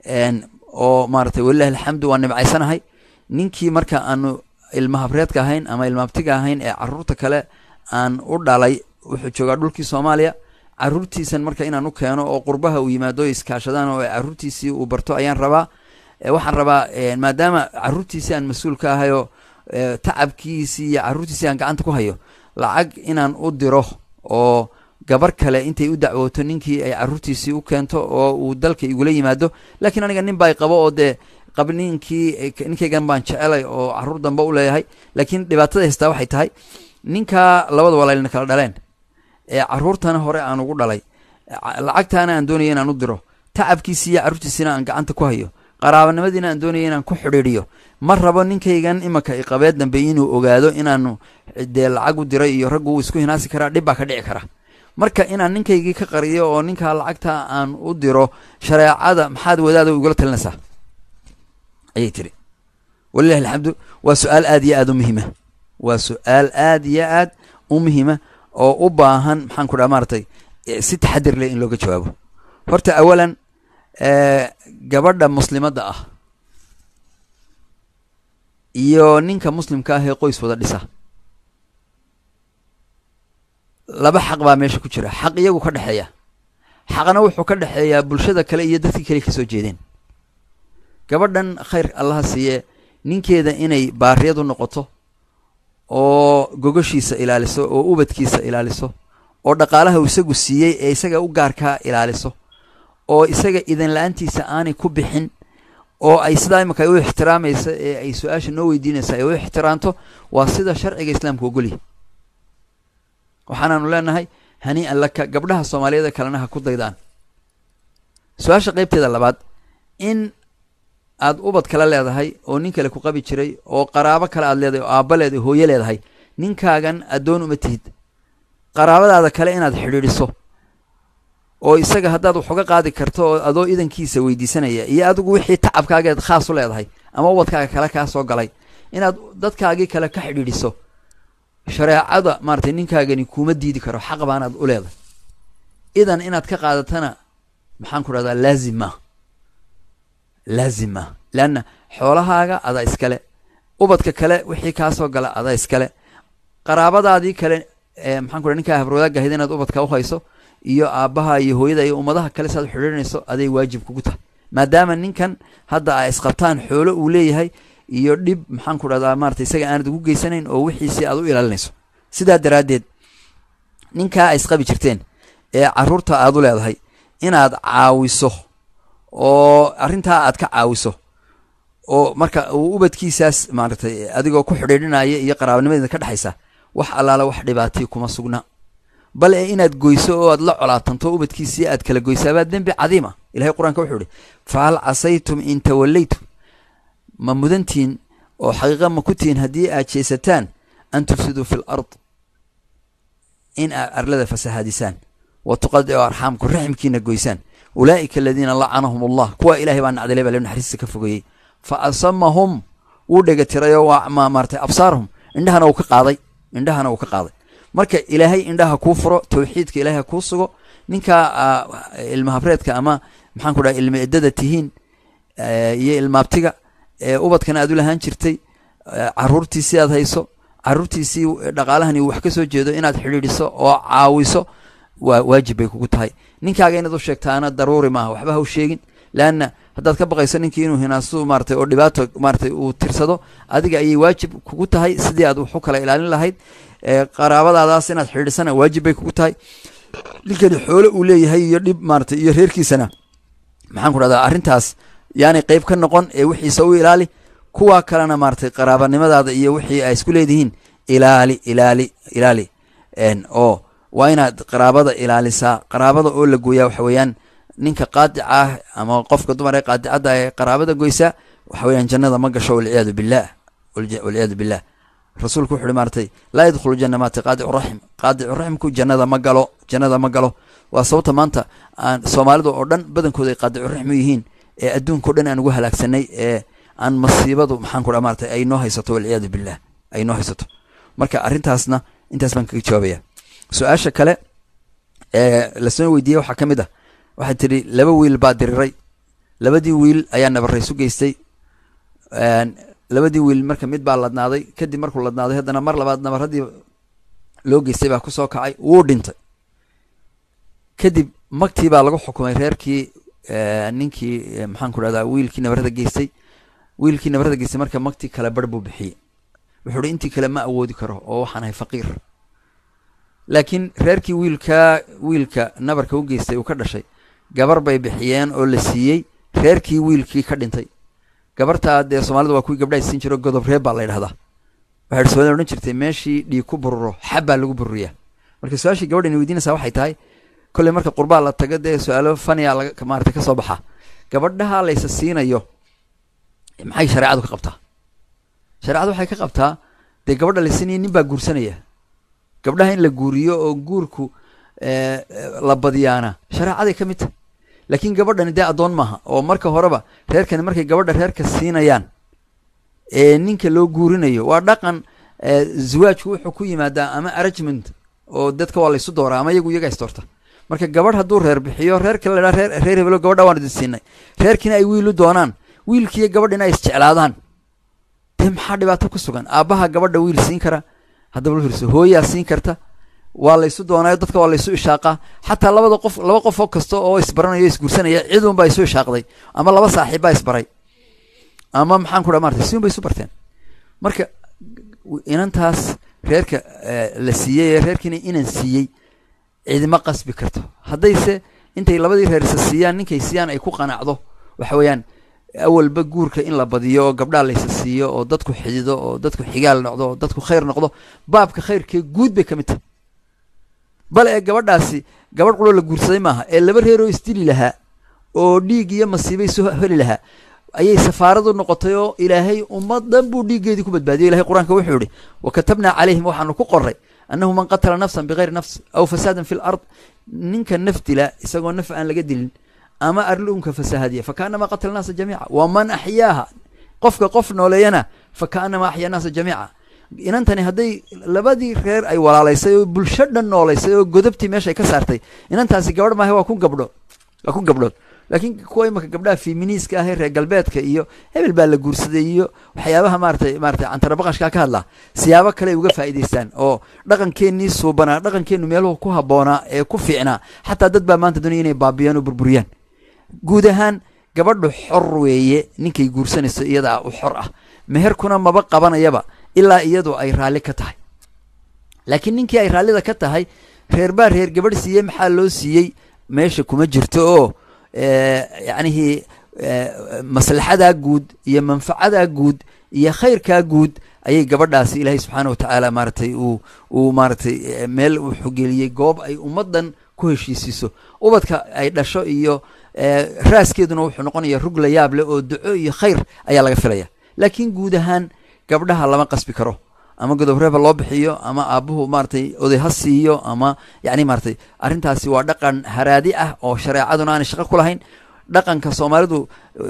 oo maaratay walilahi alxamdu waan nimcaysanahay ninkii marka aanu ilmahabreedka ahayn ama ilmaabtiga ahayn ee caruurta kale aan u dhalay wuxuu joogaa dhulkii soomaaliya caruurtiisan marka inaan u keeno oo qurbaha uu yimaado iskaashadaan oo caruurtiisii uu barto ayaan rabaa waxaan rabaa maadaama caruurtiisii aan mas-uul ka ahayoo tacabkiisii iyo caruurtiisii aan gacanta ku hayo lacag inaan u diro oo gabar kale intay u dacwooto ninkii ay caruurtiisii u keento oo uu dalka igula yimaado laakiin aniga nin baa qabo oo dee qab ninkii ninkaygan baan jecelay oo caruur dambe u leeyahay laakiin dhibaatada haystaa waxay tahay ninkaa labada walaalina kala dhaleen ee caruurtana hore aan ugu dhalay lacagtaana aan doonaya inaan u diro tacabkiisii iyo caruurtiisiina aan gacanta ku hayo qaraabanimadiina aan doonaya inaan ku xidhiidhiyo ma rabo ninkaygan imanka iqabeed dambe inuu ogaado inaanu dee lacag u diray iyo raggu uu isku hinaasi karaa dhib baa ka dhici kara marka inaan ninkaygii ka qariyo oo ninkaa lacagta aan u diro shareecada maxaad wadaada igula talinaysaa ayay tiri walilahi alxamdu waa su-aal aad iyo aad u muhiima waa su-aal aad iyo aad u muhiima oo u baahan maxaan ku dhaha maaratay si taxadir leh in looga jawaabo horta awalan gabadha muslimadda ah iyo ninka muslimka ah ee qoys wada dhisa laba xaq baa meesha ku jira xaq iyagu ka dhexeeya xaqna wuxuu ka dhexeeyaa bulshada kale iyo dadkii kale kasoo jeedeen gabadhan khayr allaha siiye ninkeeda inay baariyadu noqoto oo gogoshiisa ilaaliso oo ubadkiisa ilaaliso oo dhaqaalaha uu isagu siiyey ee isaga u gaarkaa ilaaliso oo isaga idan la-aantiisa aanay ku bixin oo ay sidaa imika ay u ixtiraamaysa ee ay su-aasha noo weydiinaysa ay u ixtiraamto waa sida sharciga islaamka ogolyahy waxaanaanu leenahay hanii'an laka gabdhaha soomaaliyeed kalena ha ku daydaan su-aasha qeybteeda labaad in aad ubad kale leedahay oo nin kale ku qabi jiray oo qaraabo kale aad leedahay oo aabba leedahay hooyo leedahay ninkaagan addoon uma tihid qaraabadaada kale inaad xidhiidhiso oo isaga haddaad wax uga qaadi karto oo adoo idankiisa weydiisanaya iyo adigu wixii tacabkaageed khaas u leedahay ama ubadkaaga kale kaa soo galay inaad dadkaagii kale ka xidhiidhiso shareecada maaratay ninkaagani kuma diidi karo xaq baanaad u leedahay idan inaad ka qaadatana maxaan ku dhahdaa laazim maa laazim maa leanna xoolahaaga adaa iskale ubadka kale wixii kaa soo gala adaa iskale qaraabadaadii kale maxaan ku dhaha ninkaa habrwadaag ahayd inaad ubadka u hayso iyo aabbaha iyo hooyada iyo ummadaha kale saad xidhiidhinayso aday waajib kugu tahay maadaama ninkan hadda ay isqabtaan xoolo uu leeyahay iyo dhib maxaan ku dhahdaa maarata isaga aanad ugu geysanayn oo wixiisii aad u ilaalinayso sidaa daraaddeed ninkaa ay isqabi jirteen ee caruurta aad u leedahay inaad caawiso oo arrintaa aad ka caawiso oo marka uu ubadkiisaas maaratay adigoo ku xidhiidhinaya iyo qaraabanimadeeda ka dhexaysa wax allaala wax dhibaatiya kuma sugna bal ee inaad goyso oo aad la colaatanto ubadkiisii aad kala goysaabaa dembi cadiima ilahay qur-aanka wuxuu ihi fahal casaytum in tawallaytum ma mudantiin oo xaqiiqa ma ku tihiin haddii aad jeesataan an tufsiduu fi l ard in aad arlada fasahaadisaan wa tuqadicu arxaamku raximkiina goysaan ulaa'ika aladiina lacanahum allah kuwa ilahay baa nacdalay baa le naxariista ka fogeeyey fa asamahum wuu dhega tirayoo waa maaratay absaarahum indhahana uu ka qaaday indhahana uu ka qaaday marka ilaahay indhaha kuu furo tawxiidka ilahay ha kuu sugo ninkaa ilma habreedka ama maxaan ku dhaha ilma eddada tihiin iyo ilmaabtiga ubadkana aad u lahaan jirtay caruurtiisii aad hayso caruurtiisii dhaqaalahani wax ka soo jeedo inaad xidhiidhiso oo caawiso waa waajib bay kugu tahay ninkaaga inaad u sheegtaana daruuri maaha waxba ha u sheegin leanna haddaad ka baqayso ninkii inuu hinaasu maaratay oo dhibaato maaratay uu tirsado adiga ayay waajib kugu tahay sidii aad wax u kala ilaalin lahayd qaraabadaadaas inaad xidhiidhisana waajib bay kugu tahay ninkani xoolo uu leeyahay iyo dhib maaratay iyo reerkiisana maxaan ku dhahdaa arrintaas yaani qeyb ka noqon ee wixiisa u ilaali kuwa kalena maaratay qaraabanimadaada iyo wixii ay isku leedihiin ilaali ilaali ilaali oo waa inaad qaraabada ilaalisaa qaraabada oo la gooyaa waxa weeyaan ninka qaadica ah ama qofka dumar ee qaadicadda ee qaraabada goysaa waxa weeyaan jannada ma gasho walciyaadu billah walciyaadu billah rasuulku wuxu uhi maaratay laa yadkhulu janna maata qaadicu raxim qaadicu raximku jannada ma galo jannada ma galo waa sababta maanta aan soomaalida oo dhan badankooda ay qaadicu raxim u yihiin ee adduunka o dhan aan ugu halaagsanay ee aan masiibadu maxaan ku dha maratay ay noo haysato walciyaadu billah ay noo haysato marka arrintaasna intaas baan kaga jawaabaya su-aasha kale ee lasoo weydiiyey waxaa ka mid ah waxay tidhi laba wiil baa diriray labadii wiil ayaa nabaraysu geystay labadii wiil marka mid baa ladnaaday kadib markuu ladnaaday haddana mar labaad nabaradii loo geystay baa kusoo kacay wuu dhintay kadib magtii baa lagu xukumay reerkii ninkii maxaan ku dhahdaa wiilkii nabarada geystay wiilkii nabarada geystay marka magtii kale bar buu bixiyey wuxuu uhi intii kale ma awoodi karo oo waxaan ahay faqiir laakiin reerkii wiilkaa wiilka nabarka u geystay uu ka dhashay gabar bay bixiyeen oo la siiyey reerkii wiilkii ka dhintay gabartaa dee soomaalida waa kuwii gabdhaha siin jiro godob reeb baa la ydhahdaa waxay soomaalida odhan jirtay meeshii dhiig ku bururo xab baa lagu bururiyaa marka su-aashii gabadhan weydiinaysaa waxay tahay kolley marka qurbaa la tago dee su-aalo faniya laga maarata ka soo baxaa gabadhaha laysa siinayo maxay shareecadu ka qabtaa shareecadu waxay ka qabtaa dee gabadha la siinaya nin baa guursanaya gabdhaha in la guuriyo oo guurku la badiyaana shareecaday ka mid tahay laakiin gabadhani dee addoon maaha oo marka horeba reerkani markay gabadha reerka siinayaan ee ninka loo guurinayo waa dhaqan zawaajku wuxuu ku yimaadaa ama arrangement oo dadka waa laysu dooraa ama iyagu iyaga isdoorta marka gabadh hadduu reer bixiyo reerka la dhaa reer reer hebelo gabadha waan idin siinay reerkiina ay wiilu doonaan wiilkiiyo gabadhina ay isjeclaadaan dee maxaa dhibaato ku sugan aabbaha gabadha wiil siin kara haddaba la fiirso hooyaa siin karta waa laysu doonaayo dadka waa laysu ishaaqaa xataa labada qof laba qof oo kasta oo isbaranayo isguursanaya cidun baa isu ishaaqday ama laba saaxiib baa isbaray ama maxaan ku dhaa marata si un bay isu barteen marka inantaas reerka la siiyey ee reerkiina inan siiyey cidima qasbi karto haddayse intay labadii reer isa siiyaan ninkay siiyaan ay ku qanacdo waxa weeyaan awalba guurka in la badiyo oo gabdhaa laysa siiyo oo dadku xidido oo dadku xigaal noqdo oo dadku khayr noqdo baabka khayrkee guud bay ka mid tahay bale ee gabadhaasi gabadh quloo la guursaday maaha ee laba reeroo isdili lahaa oo dhiig iyo masiibay soo heli lahaa ayay safaaradu noqotay oo ilaahay ummadan buu dhiiggeedii ku badbaadiyo ilahay qur-aanka wuxuu yihi wa katabnaa calayhim waxaanu ku qoray annahu man qatala nafsan bigayri nafs aw fasaadan fi lard ninka naf dila isagoo naf aan laga dilin ama arluunka fasahadiya fakaanama qatala naasa jamiica waman axyaaha qofka qof nooleeyana fakaanama axyaa naasa jamiica inantani hadday labadii reer ay walaalaysay oo bulsho dhan noolaysay oo godobtii meesha ay ka saartay inantaasi gabadh maaha waa ku gabdho waa ku gabdhood laakiin kuwa imaka gabdhaha feminiiska ah ee reer galbeedka iyo hebel baa la guursaday iyo waxyaabaha maaratay maaratay cantarabaqashkaa ka hadlaa siyaabo kale ay uga faa'idaystaan oo dhaqankeenii suubanaa dhaqankeenu meeluhu ku habboonaa ee ku fiicnaa xataa dad baa maanta doonaya inay baabiyaan oo burburiyaan guud ahaan gabadhu xor weeye ninkay guursanayso iyadaa u xor ah meherkuna maba qabanayaba ilaa iyadu ay raalli ka tahay laakiin ninkii ay raallida ka tahay reer baa reer gabadh siiyey maxaa loo siiyey meesha kuma jirto oo yacnihii maslaxadaa guud iyo manfacadaa guud iyo khayrkaa guud ayay gabadhaasi ilaahay subxaana watacaala maaratay uu uu maaratay meel uu xogeliyey goob ay ummaddan ku heshiisiiso ubadka ay dhasho iyo raaskeeduna wuxuu noqonaya rug la yaab leh oo duco iyo khayr ayaa laga filaya laakiin guud ahaan gabdhaha lama qasbi karo ama godobreeba loo bixiyo ama aabuhu maaratay oday ha siiyo ama yani maaratay arrintaasi waa dhaqan haraadi ah oo shareecaduna aanay shaqo ku lahayn dhaqanka soomaalidu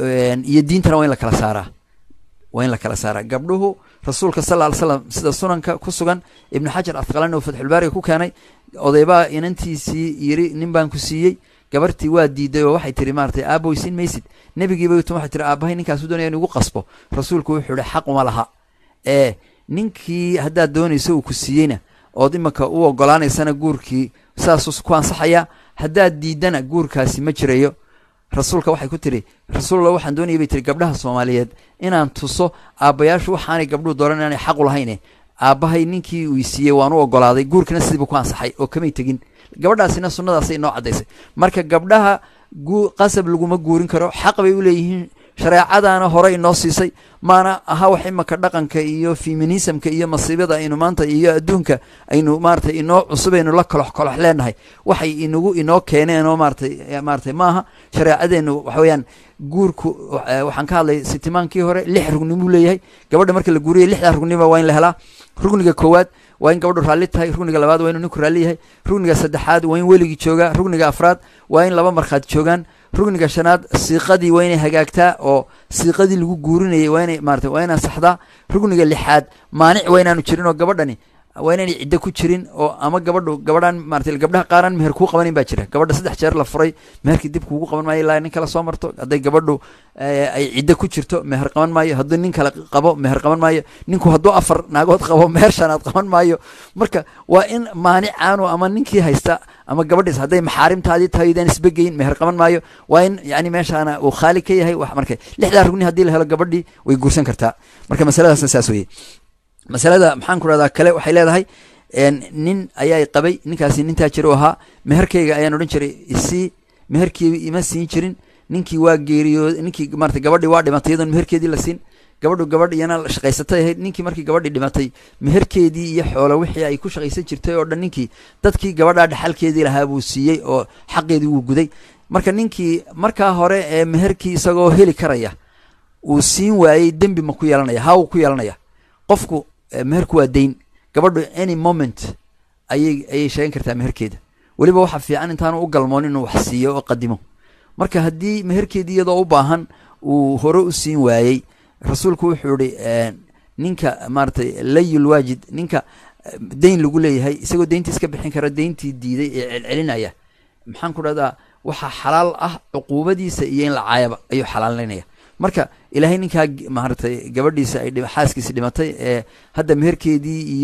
iyo diintana waa in la kala saaraa waa in la kala saaraa gabdhuhu rasuulka sal ly slam sida sunanka ku sugan ibnu xajar afqalani oo fatxulbaariga ku keenay odaybaa inantiisii yiri nin baan ku siiyey gabartii waa diiday oo waxay tiri maaratay aaboy siin maysid nebigiiba tun waxay tiri aabahay ninkaasu doonaya in igu qasbo rasuulku wuxuu ihi xaq uma laha ee ninkii haddaad doonayso uu ku siiyeyna ood imanka u ogolaanaysana guurkii saasuu ku ansaxayaa haddaad diidana guurkaasi ma jirayo rasuulka waxay ku tiri rasuulla waxaan doonayay bay tiri gabdhaha soomaaliyeed inaan tuso aabbayaashu waxaanay gabdhuhu dooran inaanay xaq u lahayne aabbahay ninkii uu siiyey waan u ogolaaday guurkiina sidiibu ku ansaxay oo kamay tegin gabadhaasina sunnadaasay noo caddaysay marka gabdhaha qasab laguma guurin karo xaq bay u leeyihiin shareecadaana hore inoo siisay maana aha wax imaka dhaqanka iyo feminismka iyo masiibada aynu maanta iyo adduunka aynu maaratay inoo cusub aynu la kolox kolox leenahay waxay inagu inoo keeneen oo maaratay maaratay maaha shareecadeenu waxa weeyaan guurku waxaan ka hadlay sitimaankii hore lix rugnimuu leeyahay gabadha marka la guuriyay lixdaa rugnima waa in la helaa rugniga koowaad waa in gabadhu raalli tahay rugniga labaad waa inuu ninku raalli yahay rugniga saddexaad waa in weligii joogaa rugniga afraad waa in laba markhaad joogaan rugniga shanaad siiqadii waa inay hagaagtaa oo siiqadii lagu guurinayay waa inay maarata waa inaan saxdaa rugniga lixaad maanic waa inaanu jirin oo gabadhani waa inaanay ciddo ku jirin oo ama gabadhu gabadhaan maarata gabdhaha qaaraan meher kuu qabanin baa jira gabadha saddex jeer la furay meherkii dib kuugu qaban maayo ilaa nin kale soo marto hadday gabadhu ay ciddo ku jirto meher qaban maayo hadduu nin kale qabo meher qaban maayo ninku hadduu afar naagood qabo meher shanaad qaban maayo marka waa in maanicaanu ama ninkii haysta ama gabadhiis hadday maxaarimtaadii tahay idaan isbegeyin meher qaban maayo waa in yani meeshaana uu khaali ka yahay wax marka lixdaa rugni haddii la helo gabadhii way guursan kartaa marka masaladaasna saas weye masalada maxaan ku rahdaa kale waxay leedahay nin ayaa qabay ninkaasi nintaa jira u ahaa meherkeyga ayaan odhan jiray isii meherkii ima siin jirin ninkii waa geeriyood ninkii marata gabadhii waa dhimatay iyadoon meherkeedii la siin gabadhu gabadh iyana shaqaysatay ahayd ninkii markii gabadhii dhimatay meherkeedii iyo xoolo wixii ay ku shaqaysan jirtay oo dhan ninkii dadkii gabadhaa dhaxalkeedii lahaa buu siiyey oo xaqeedii wuu guday marka ninkii markaa hore ee meherkii isagoo heli karaya uu siin waayey dembi ma ku yeelanaya haa wuu ku yeelanaya qofku meherku waa dayn gabadhu any moment ayay ayay sheegan kartaa meherkeeda weliba waxaa fiican intaanu u galmoon inuu wax siiyo oo qadimo marka haddii meherkeedii iyadoo u baahan uu hore u siin waayey rasuulku wuxuu ihi ninka maaratay layul waajid ninka dayn lagu leeyahay isagoo dayntii iska bixin kara dayntii diiday ee celcelinaya maxaan ku dhahdaa waxaa xalaal ah cuquubadiisa iyo in la caayaba ayuu xalaalinaya marka ilaahay ninkaa maaratay gabadhiisa ay xaaskiisi dhimatay ee hadda meherkeedii iyo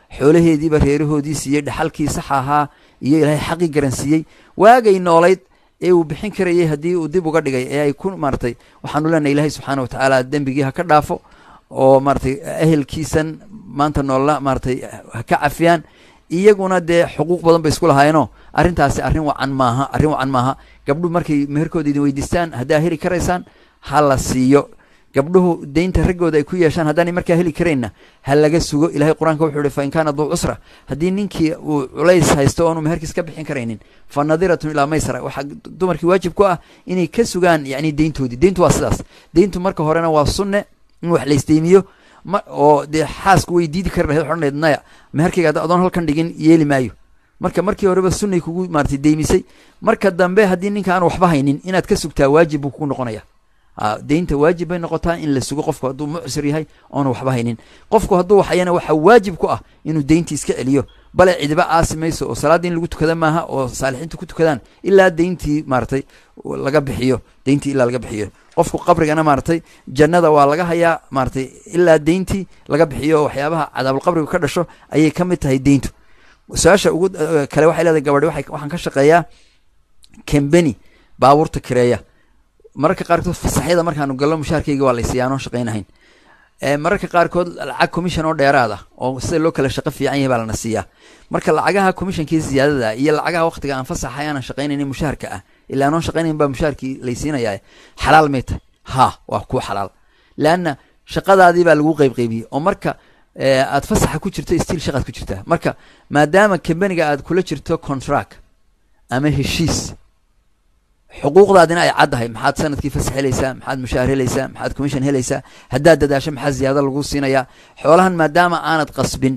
xoolaheediiba reerahoodii siiyey dhaxalkii sax ahaa iyo ilaahay xaqii garansiiyey waagay noolayd ee uu bixin karayay haddii uu dib uga dhigay ee ay ku maaratay waxaanu leenahay ilaahay subxaana watacaala dembigii ha ka dhaafo oo maaratay ehelkiisan maanta noolla maaratay ha ka cafiyaan iyaguna dee xuquuq badan bay isku lahaayeenoo arrintaasi arrin wacan maaha arrin wacan maaha gabdhuhu markay meherkooda idin weydiistaan haddaa heli karaysaan ha la siiyo gabdhuhu deynta raggooda ay ku yeeshaan haddaanay markaa heli karaynna ha laga sugo ilahay qur-aanka wuxuu ihi fa in kaana duu cusra haddii ninkii uu culays haysto oonu meherkiis ka bixin karaynin fa nadiratun ilaa maysara waxaa dumarkii waajib ku ah inay ka sugaan yacni deyntoodii deyntu waa sidaas deyntu marka horena waa sunne in wax laysdeymiyo ma oo dee xaasku way diidi kari lahayd odhanayd naya meherkayga hadda adoon halkan dhigin yeeli maayo marka markii horeba sunnay kugu maaratay deymisay marka dambe haddii ninka aan waxba haynin inaad ka sugtaa waajib buu kugu noqonaya deynta waajib bay noqotaa in la sugo qofku hadduu mucsir yahay oona waxba haynin qofku hadduu waxayana waxaa waajib ku ah inuu deyntii iska celiyo bale cidiba aasi mayso oo salaaddii in lagu tukada maaha oo saalixiintu ku tukadaan ilaa deyntii maaratay laga bixiyo deyntii ilaa laga bixiyo qofku qabrigana maaratay jannada waa laga hayaa maaratay ilaa deyntii laga bixiyo waxyaabaha cadaabulqabriga ka dhasho ayay ka mid tahay deyntu su-aasha ugu kale waxay leedahay gabadhi waxaan ka shaqeeyaa kembeni baabuurta kireeya mararka qaarkood fasaxyada markaanu gallo mushaarkayga waa laysiiya anoon shaqaynahayn mararka qaarkood lacag commission oo dheeraad ah oo sida loo kala shaqo fiican yahay baa lana siiyaa marka lacagaha commissionkii ziyaadada iyo lacagaha waqtiga aan fasaxay aanan shaqaynaynin mushaharka ah ilaa anoon shaqaynayn baa mushaharkii laysiinayaa xalaal may tahay ha waa kuwa xalaal leanna shaqadaadii baa lagu qeyb qeybiyey oo marka aad fasaxa ku jirto stiil shaqaad ku jirtaa marka maadaama kambaniga aad kula jirto contract ama heshiis xuquuqdaadina ay caddahay maxaad sanadkii fasax helaysaa maxaad mushaahar helaysaa maxaad commission helaysaa haddaad dadaasho maxaa ziyaado lagu siinayaa xoolahan maadaama aanad qasbin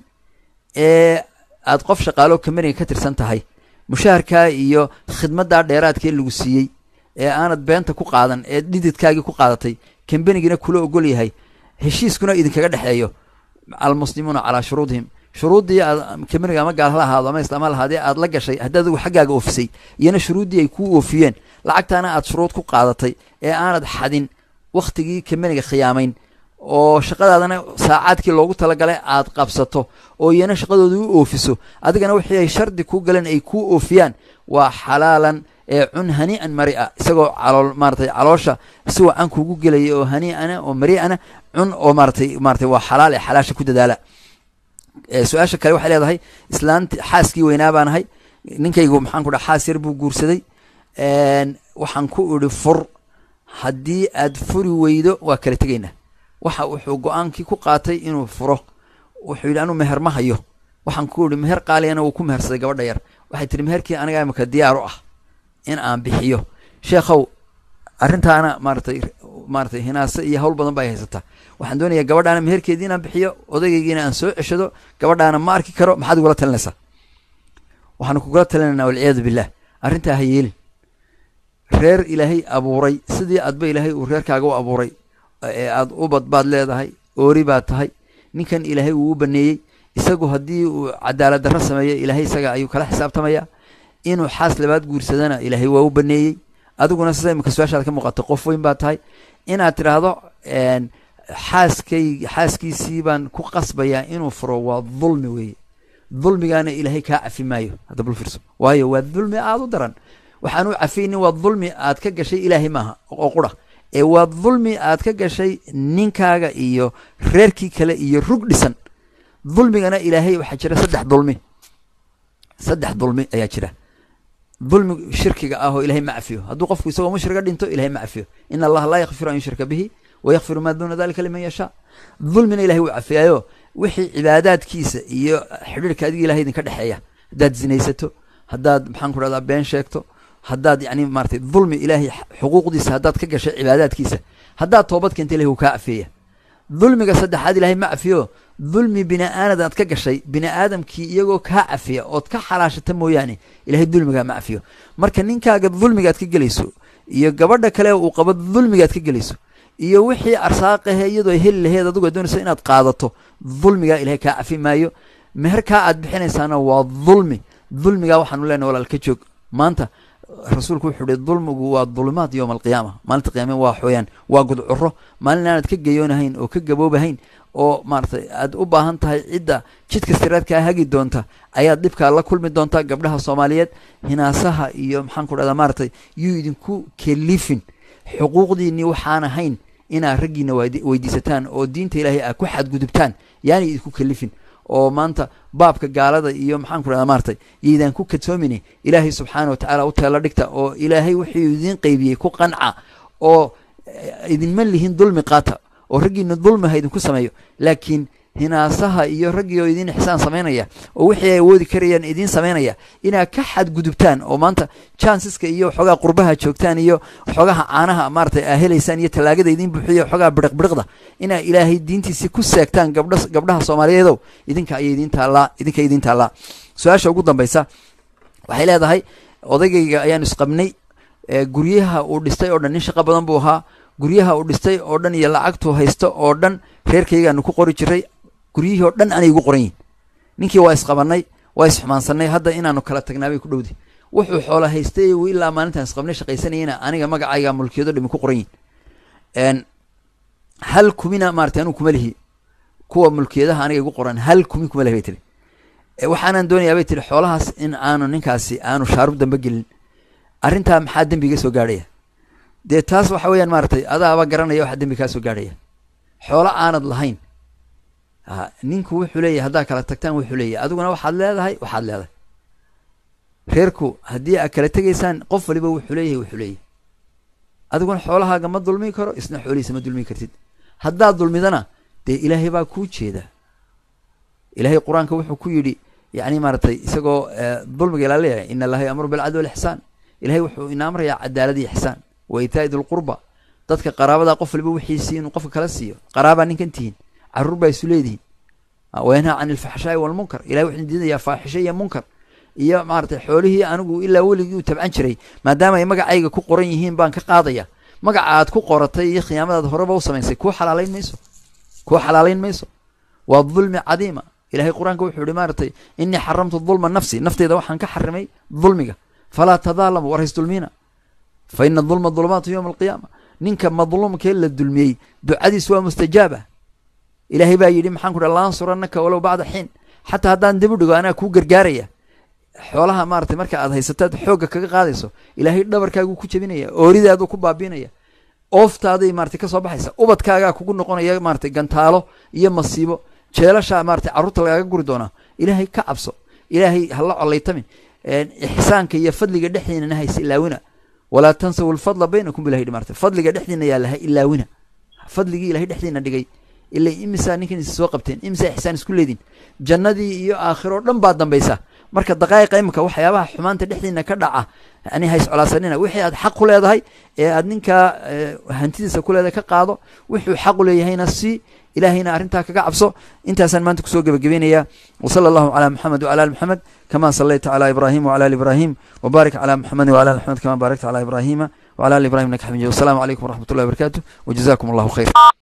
ee aad qof shaqaalo kambaniga ka tirsan tahay mushaharkaa iyo khidmaddaa dheeraadkee lagu siiyey ee aanad beenta ku qaadan ee dhididkaagii ku qaadatay kambanigina kula ogol yahay heshiiskuna idinkaga dhexeeyo almuslimuuna calaa shuruudihim shuruuddii aad kambaniga ama gaal hala ahaado ama islaam hala ahaadee aad la gashay haddii adigu xaggaaga oofisay iyona shuruuddii ay kuu oofiyeen lacagtaana aad shuruud ku qaadatay ee aanad xadin wakhtigii kambaniga khiyaamayn oo shaqadaadana saacaadkii loogu talagalay aad qabsato oo iyana shaqadooda u oofiso adigana wixii ay shardi kuu galeen ay kuu oofiyaan waa xalaalan ee cun hanii'an mari'a isagoo calool maaratay caloosha si wacan kuugu gelaya oo hanii'ana oo mari'ana cun oo maaratay maaratay waa xalaal ee xalaasha ku dadaala su-aasha kale waxay leedahay islaanti xaaskii weynaa baan ahay ninkaygu maxaan ku dhaha xaas yar buu guursaday waxaan ku idhi fur haddii aad furi weydo waa kala tegaynaa waxa wuxuu go-aankii ku qaatay inuu furo wuxuu yidhi anuu meher ma hayo waxaan ku idhi meher qaaliyana wuu ku mehersaday gabadha yar waxay tihi meherkii aniga imika diyaar u ah in aan bixiyo sheekhow arrintaana maaratay maaratay hinaase iyo hawl badan ba ay haysataa waxaan doonayaa gabadhaana meherkeedii inaan bixiyo odagaygiina aan soo ceshado gabadhaana ma arki karo maxaad igula talinaysaa waxaanu kugula talinaynaa walciyaadu billah arrintaa ha yeelin reer ilaahay abuuray sidii adba ilaahay uu reerkaaga u abuuray ee aad ubad baad leedahay oori baad tahay ninkan ilaahay wuu u baneeyey isagu haddii uu cadaalad darro sameeyo ilaahay isaga ayuu kala xisaabtamayaa inuu xaas labaad guursadana ilaahay waa u baneeyey adiguna sida imika su-aashaad ka muuqato qof weyn baa tahay inaad tidhaahdo xaaskay xaaskiisii baan ku qasbayaa inuu furo waa dulmi weeye dulmigaana ilaahay kaa cafi maayo hadda bul fiirso waayo waa dulmi aada u daran waxaan u cafaynin waa dulmi aad ka gashay ilaahay maaha oo qura ee waa dulmi aad ka gashay ninkaaga iyo reerkii kale iyo rug dhisan dulmigana ilaahay waxaa jira saddex dulmi saddex dulmi ayaa jira dulmi shirkiga ah oo ilahay ma cafiyo hadduu qofku isagoo mushriga dhinto ilahay ma cafiyo in allaha laa yakfiru an yushrika bihi wa yakfiru maa duuna dalika liman yashaa dulmina ilahay wuu cafiyaayo wixii cibaadaadkiisa iyo xidhiirka adiga ilahay idinka dhexeeya haddaad zinaysato haddaad maxaan ku dhahdaa been sheegto haddaad yani maaratay dulmi ilaahay xuquuqdiisa haddaad ka gashay cibaadaadkiisa haddaad toobad keenta ilahay wuu kaa cafeeya dulmiga saddexaad ilahay ma cafiyo dulmi bini aanad aad ka gashay bini aadamkii iyagoo kaa cafiya ood ka xalaashata mooyaane ilahay dulmigaa ma cafiyo marka ninkaaga dulmigaad ka gelayso iyo gabadha kale uu qabo dulmigaad ka gelayso iyo wixii arsaaqahe iyadoo ay heli laheed adugu doonayso inaad qaadato dulmigaa ilahay kaa cafi maayo meherkaa aad bixinaysaana waa dulmi dulmigaa waxaanu leenahay walaal ka joog maanta rasuulku wuxuu ihi dulmigu waa dulumaad yowma alqiyaama maalinta qiyaame waa xooyaan waa gudcuro maalin aanad ka geyoonahayn oo ka gaboobahayn oo maaratay aad u baahan tahay cidda jidka siraadkaa hagi doonta ayaad dhibkaa la kulmi doontaa gabdhaha soomaaliyeed hinaasaha iyo maxaan ku dhahdaa maaratay yuu idinku kelifin xuquuqdiinii waxaan ahayn inaad raggiina weydiisataan oo diinta ilaahay aad ku xadgudubtaan yaani idinku kelifin oo maanta baabka gaalada iyo maxaan ku dhahdaa maaratay yaydaan ku kadsoomin ilaahay subxaana wa tacaala u teelo dhigta oo ilaahay wuxuu idiin qeybiyey ku qanca oo idinma lihin dulmi qaata oo raggiina dulmi ha idinku sameeyo laakiin hinaasaha iyo raggii oo idin ixsaan samaynaya oo wixii ay awoodi karayaan idiin samaynaya inaad ka xadgudubtaan oo maanta chanceska iyo waxoogaa qurbaha joogtaan iyo waxoogaha caanaha maaratay aa helaysaan iyo tallaagada idiin buuxiyo waxoogaa biriq biriqda inaa ilaahay diintiisii ku seegtaan gabdha gabdhaha soomaaliyeedow idinka ayay idiin taallaa idinka idiin taallaa su-aasha ugu dambaysa waxay leedahay odaygayga ayaanu isqabnay guryaha uu dhistay oo dhan nin shaqo badan buu ahaa guryaha uu dhistay oo dhan iyo lacagtuu haysto oo dhan reerkaygaanu ku qori jiray guryihii oo dhan anay igu qoran yihin ninkii waa isqabanay waa isxumaansanay hadda inaanu kala tagnaabay ku dhowdi wuxuu xoola haystay ilaa maalintaan isqabnay shaqaysanayana aniga magacayga mulkiyado dhimi ku qoran yihin hal kumina maratay anuu kuma lihi kuwa mulkiyadaha aniga igu qoran hal kumi kuma lihi bay tiri waxaanan doonayaa bay tiri xoolahaas in aanu ninkaasi aanu shaarub dambe gelin arrintaa maxaa dembi iga soo gaadhaya dee taas waxa weeyaan maaratay adaaba garanaya waxa dembi kaa soo gaadhaya xoolo aanad lahayn ninku wuxuu leeyahay haddaa kala tagtaan wuxuu leeyahay adiguna waxaad leedahay waxaad leedahay reerku haddii aad kala tegaysaan qof waliba wuxuu leeyahay wuxuu leeyahay adiguna xoolahaaga ma dulmi karo isna xoolihiisa ma dulmi kartid haddaad dulmidana dee ilaahay baa kuu jeeda ilaahay qur-aanka wuxuu ku yidhi yacni maaratay isagoo dulmiga ilaa leeyahay ina allaha yamuru bilcadli walixsaan ilahay wuxuu ina amrayaa cadaalad iyo ixsaan wa itaa'i dilqurba dadka qaraabada qof waliba wixiisii inuu qofka kala siiyo qaraabaa ninkan tihiin carruur baa isu leedihiin wayanhaa can ilfaxshaa'i walmunkar ilahay wuxuu diidayaa faaxisho iyo munkar iyo maaratay xoolihii anigu ilaa weligii u tabcan jiray maadaama ay magacayga ku qoran yihiin baan ka qaadaya magaca aad ku qoratay iyo khiyaamadaad horeba u samaysay kuu xalaalayn mayso kuu xalaalayn mayso waa dulmi cadiima ilahay qur-aanka wuxuu yihi maaratay inii xaramtu dulma nafsi nafteyda waxaan ka xarimay dulmiga falaa tadaalamu war hays dulmiina fa ina dulma dulumaatu yowma alqiyaama ninka madluumkee la dulmiyey ducadiis waa mustajaaba ilaahay baa yidhi maxaan ku dhaha laansuranaka walow bacda xiin xataa haddaan dib u dhigo anaa kuu gargaaraya xoolaha maaratay marka aad haysataad xoogga kaga qaadayso ilaahay dhabarkaaguu ku jebinaya ooridaaduu ku baabiinaya ooftaaday maratay ka soo baxaysa ubadkaagaa kugu noqonaya maaratay gantaalo iyo masiibo jeelashaa maaratay carruurta lagaaga guri doonaa ilaahay ka cabso ilaahay hala collaytamin ixsaanka iyo fadliga dhexdiinana hayse ilaawina walaa tansaw lfadla baynakum bilah yidhi maarata fadliga dhexdiina yaa laha ilaawina fadligii ilahay dhexdiina dhigay ila imisaa ninkan is soo qabteen imisaa ixsaan isku leedin jannadii iyo aakhiro o dhan baa dambaysa marka daqaa'iqa imika waxyaabaha xumaanta dhexdiina ka dhaca yani hays colaasanina wixii aad xaq ku leedahay ee aad ninkaa hantidiisa ku leedahay ka qaado wuxuu xaq u leeyahayna sii ilaahayna arrintaa kaga cabso intaasaan maanta kusoo gebagabeynaya wsala allahu calaa maxamed wcala ali maxamed kama salayta calaa ibrahim wcala ali ibrahim wbaarik calaa maxamedin wcala ali maxamed kama baarakta calaa ibrahima wcala ali ibrahim innaka xamid wasalaamu calaykum waraxmat ullahi wabarakatu wajazakum allahu khayr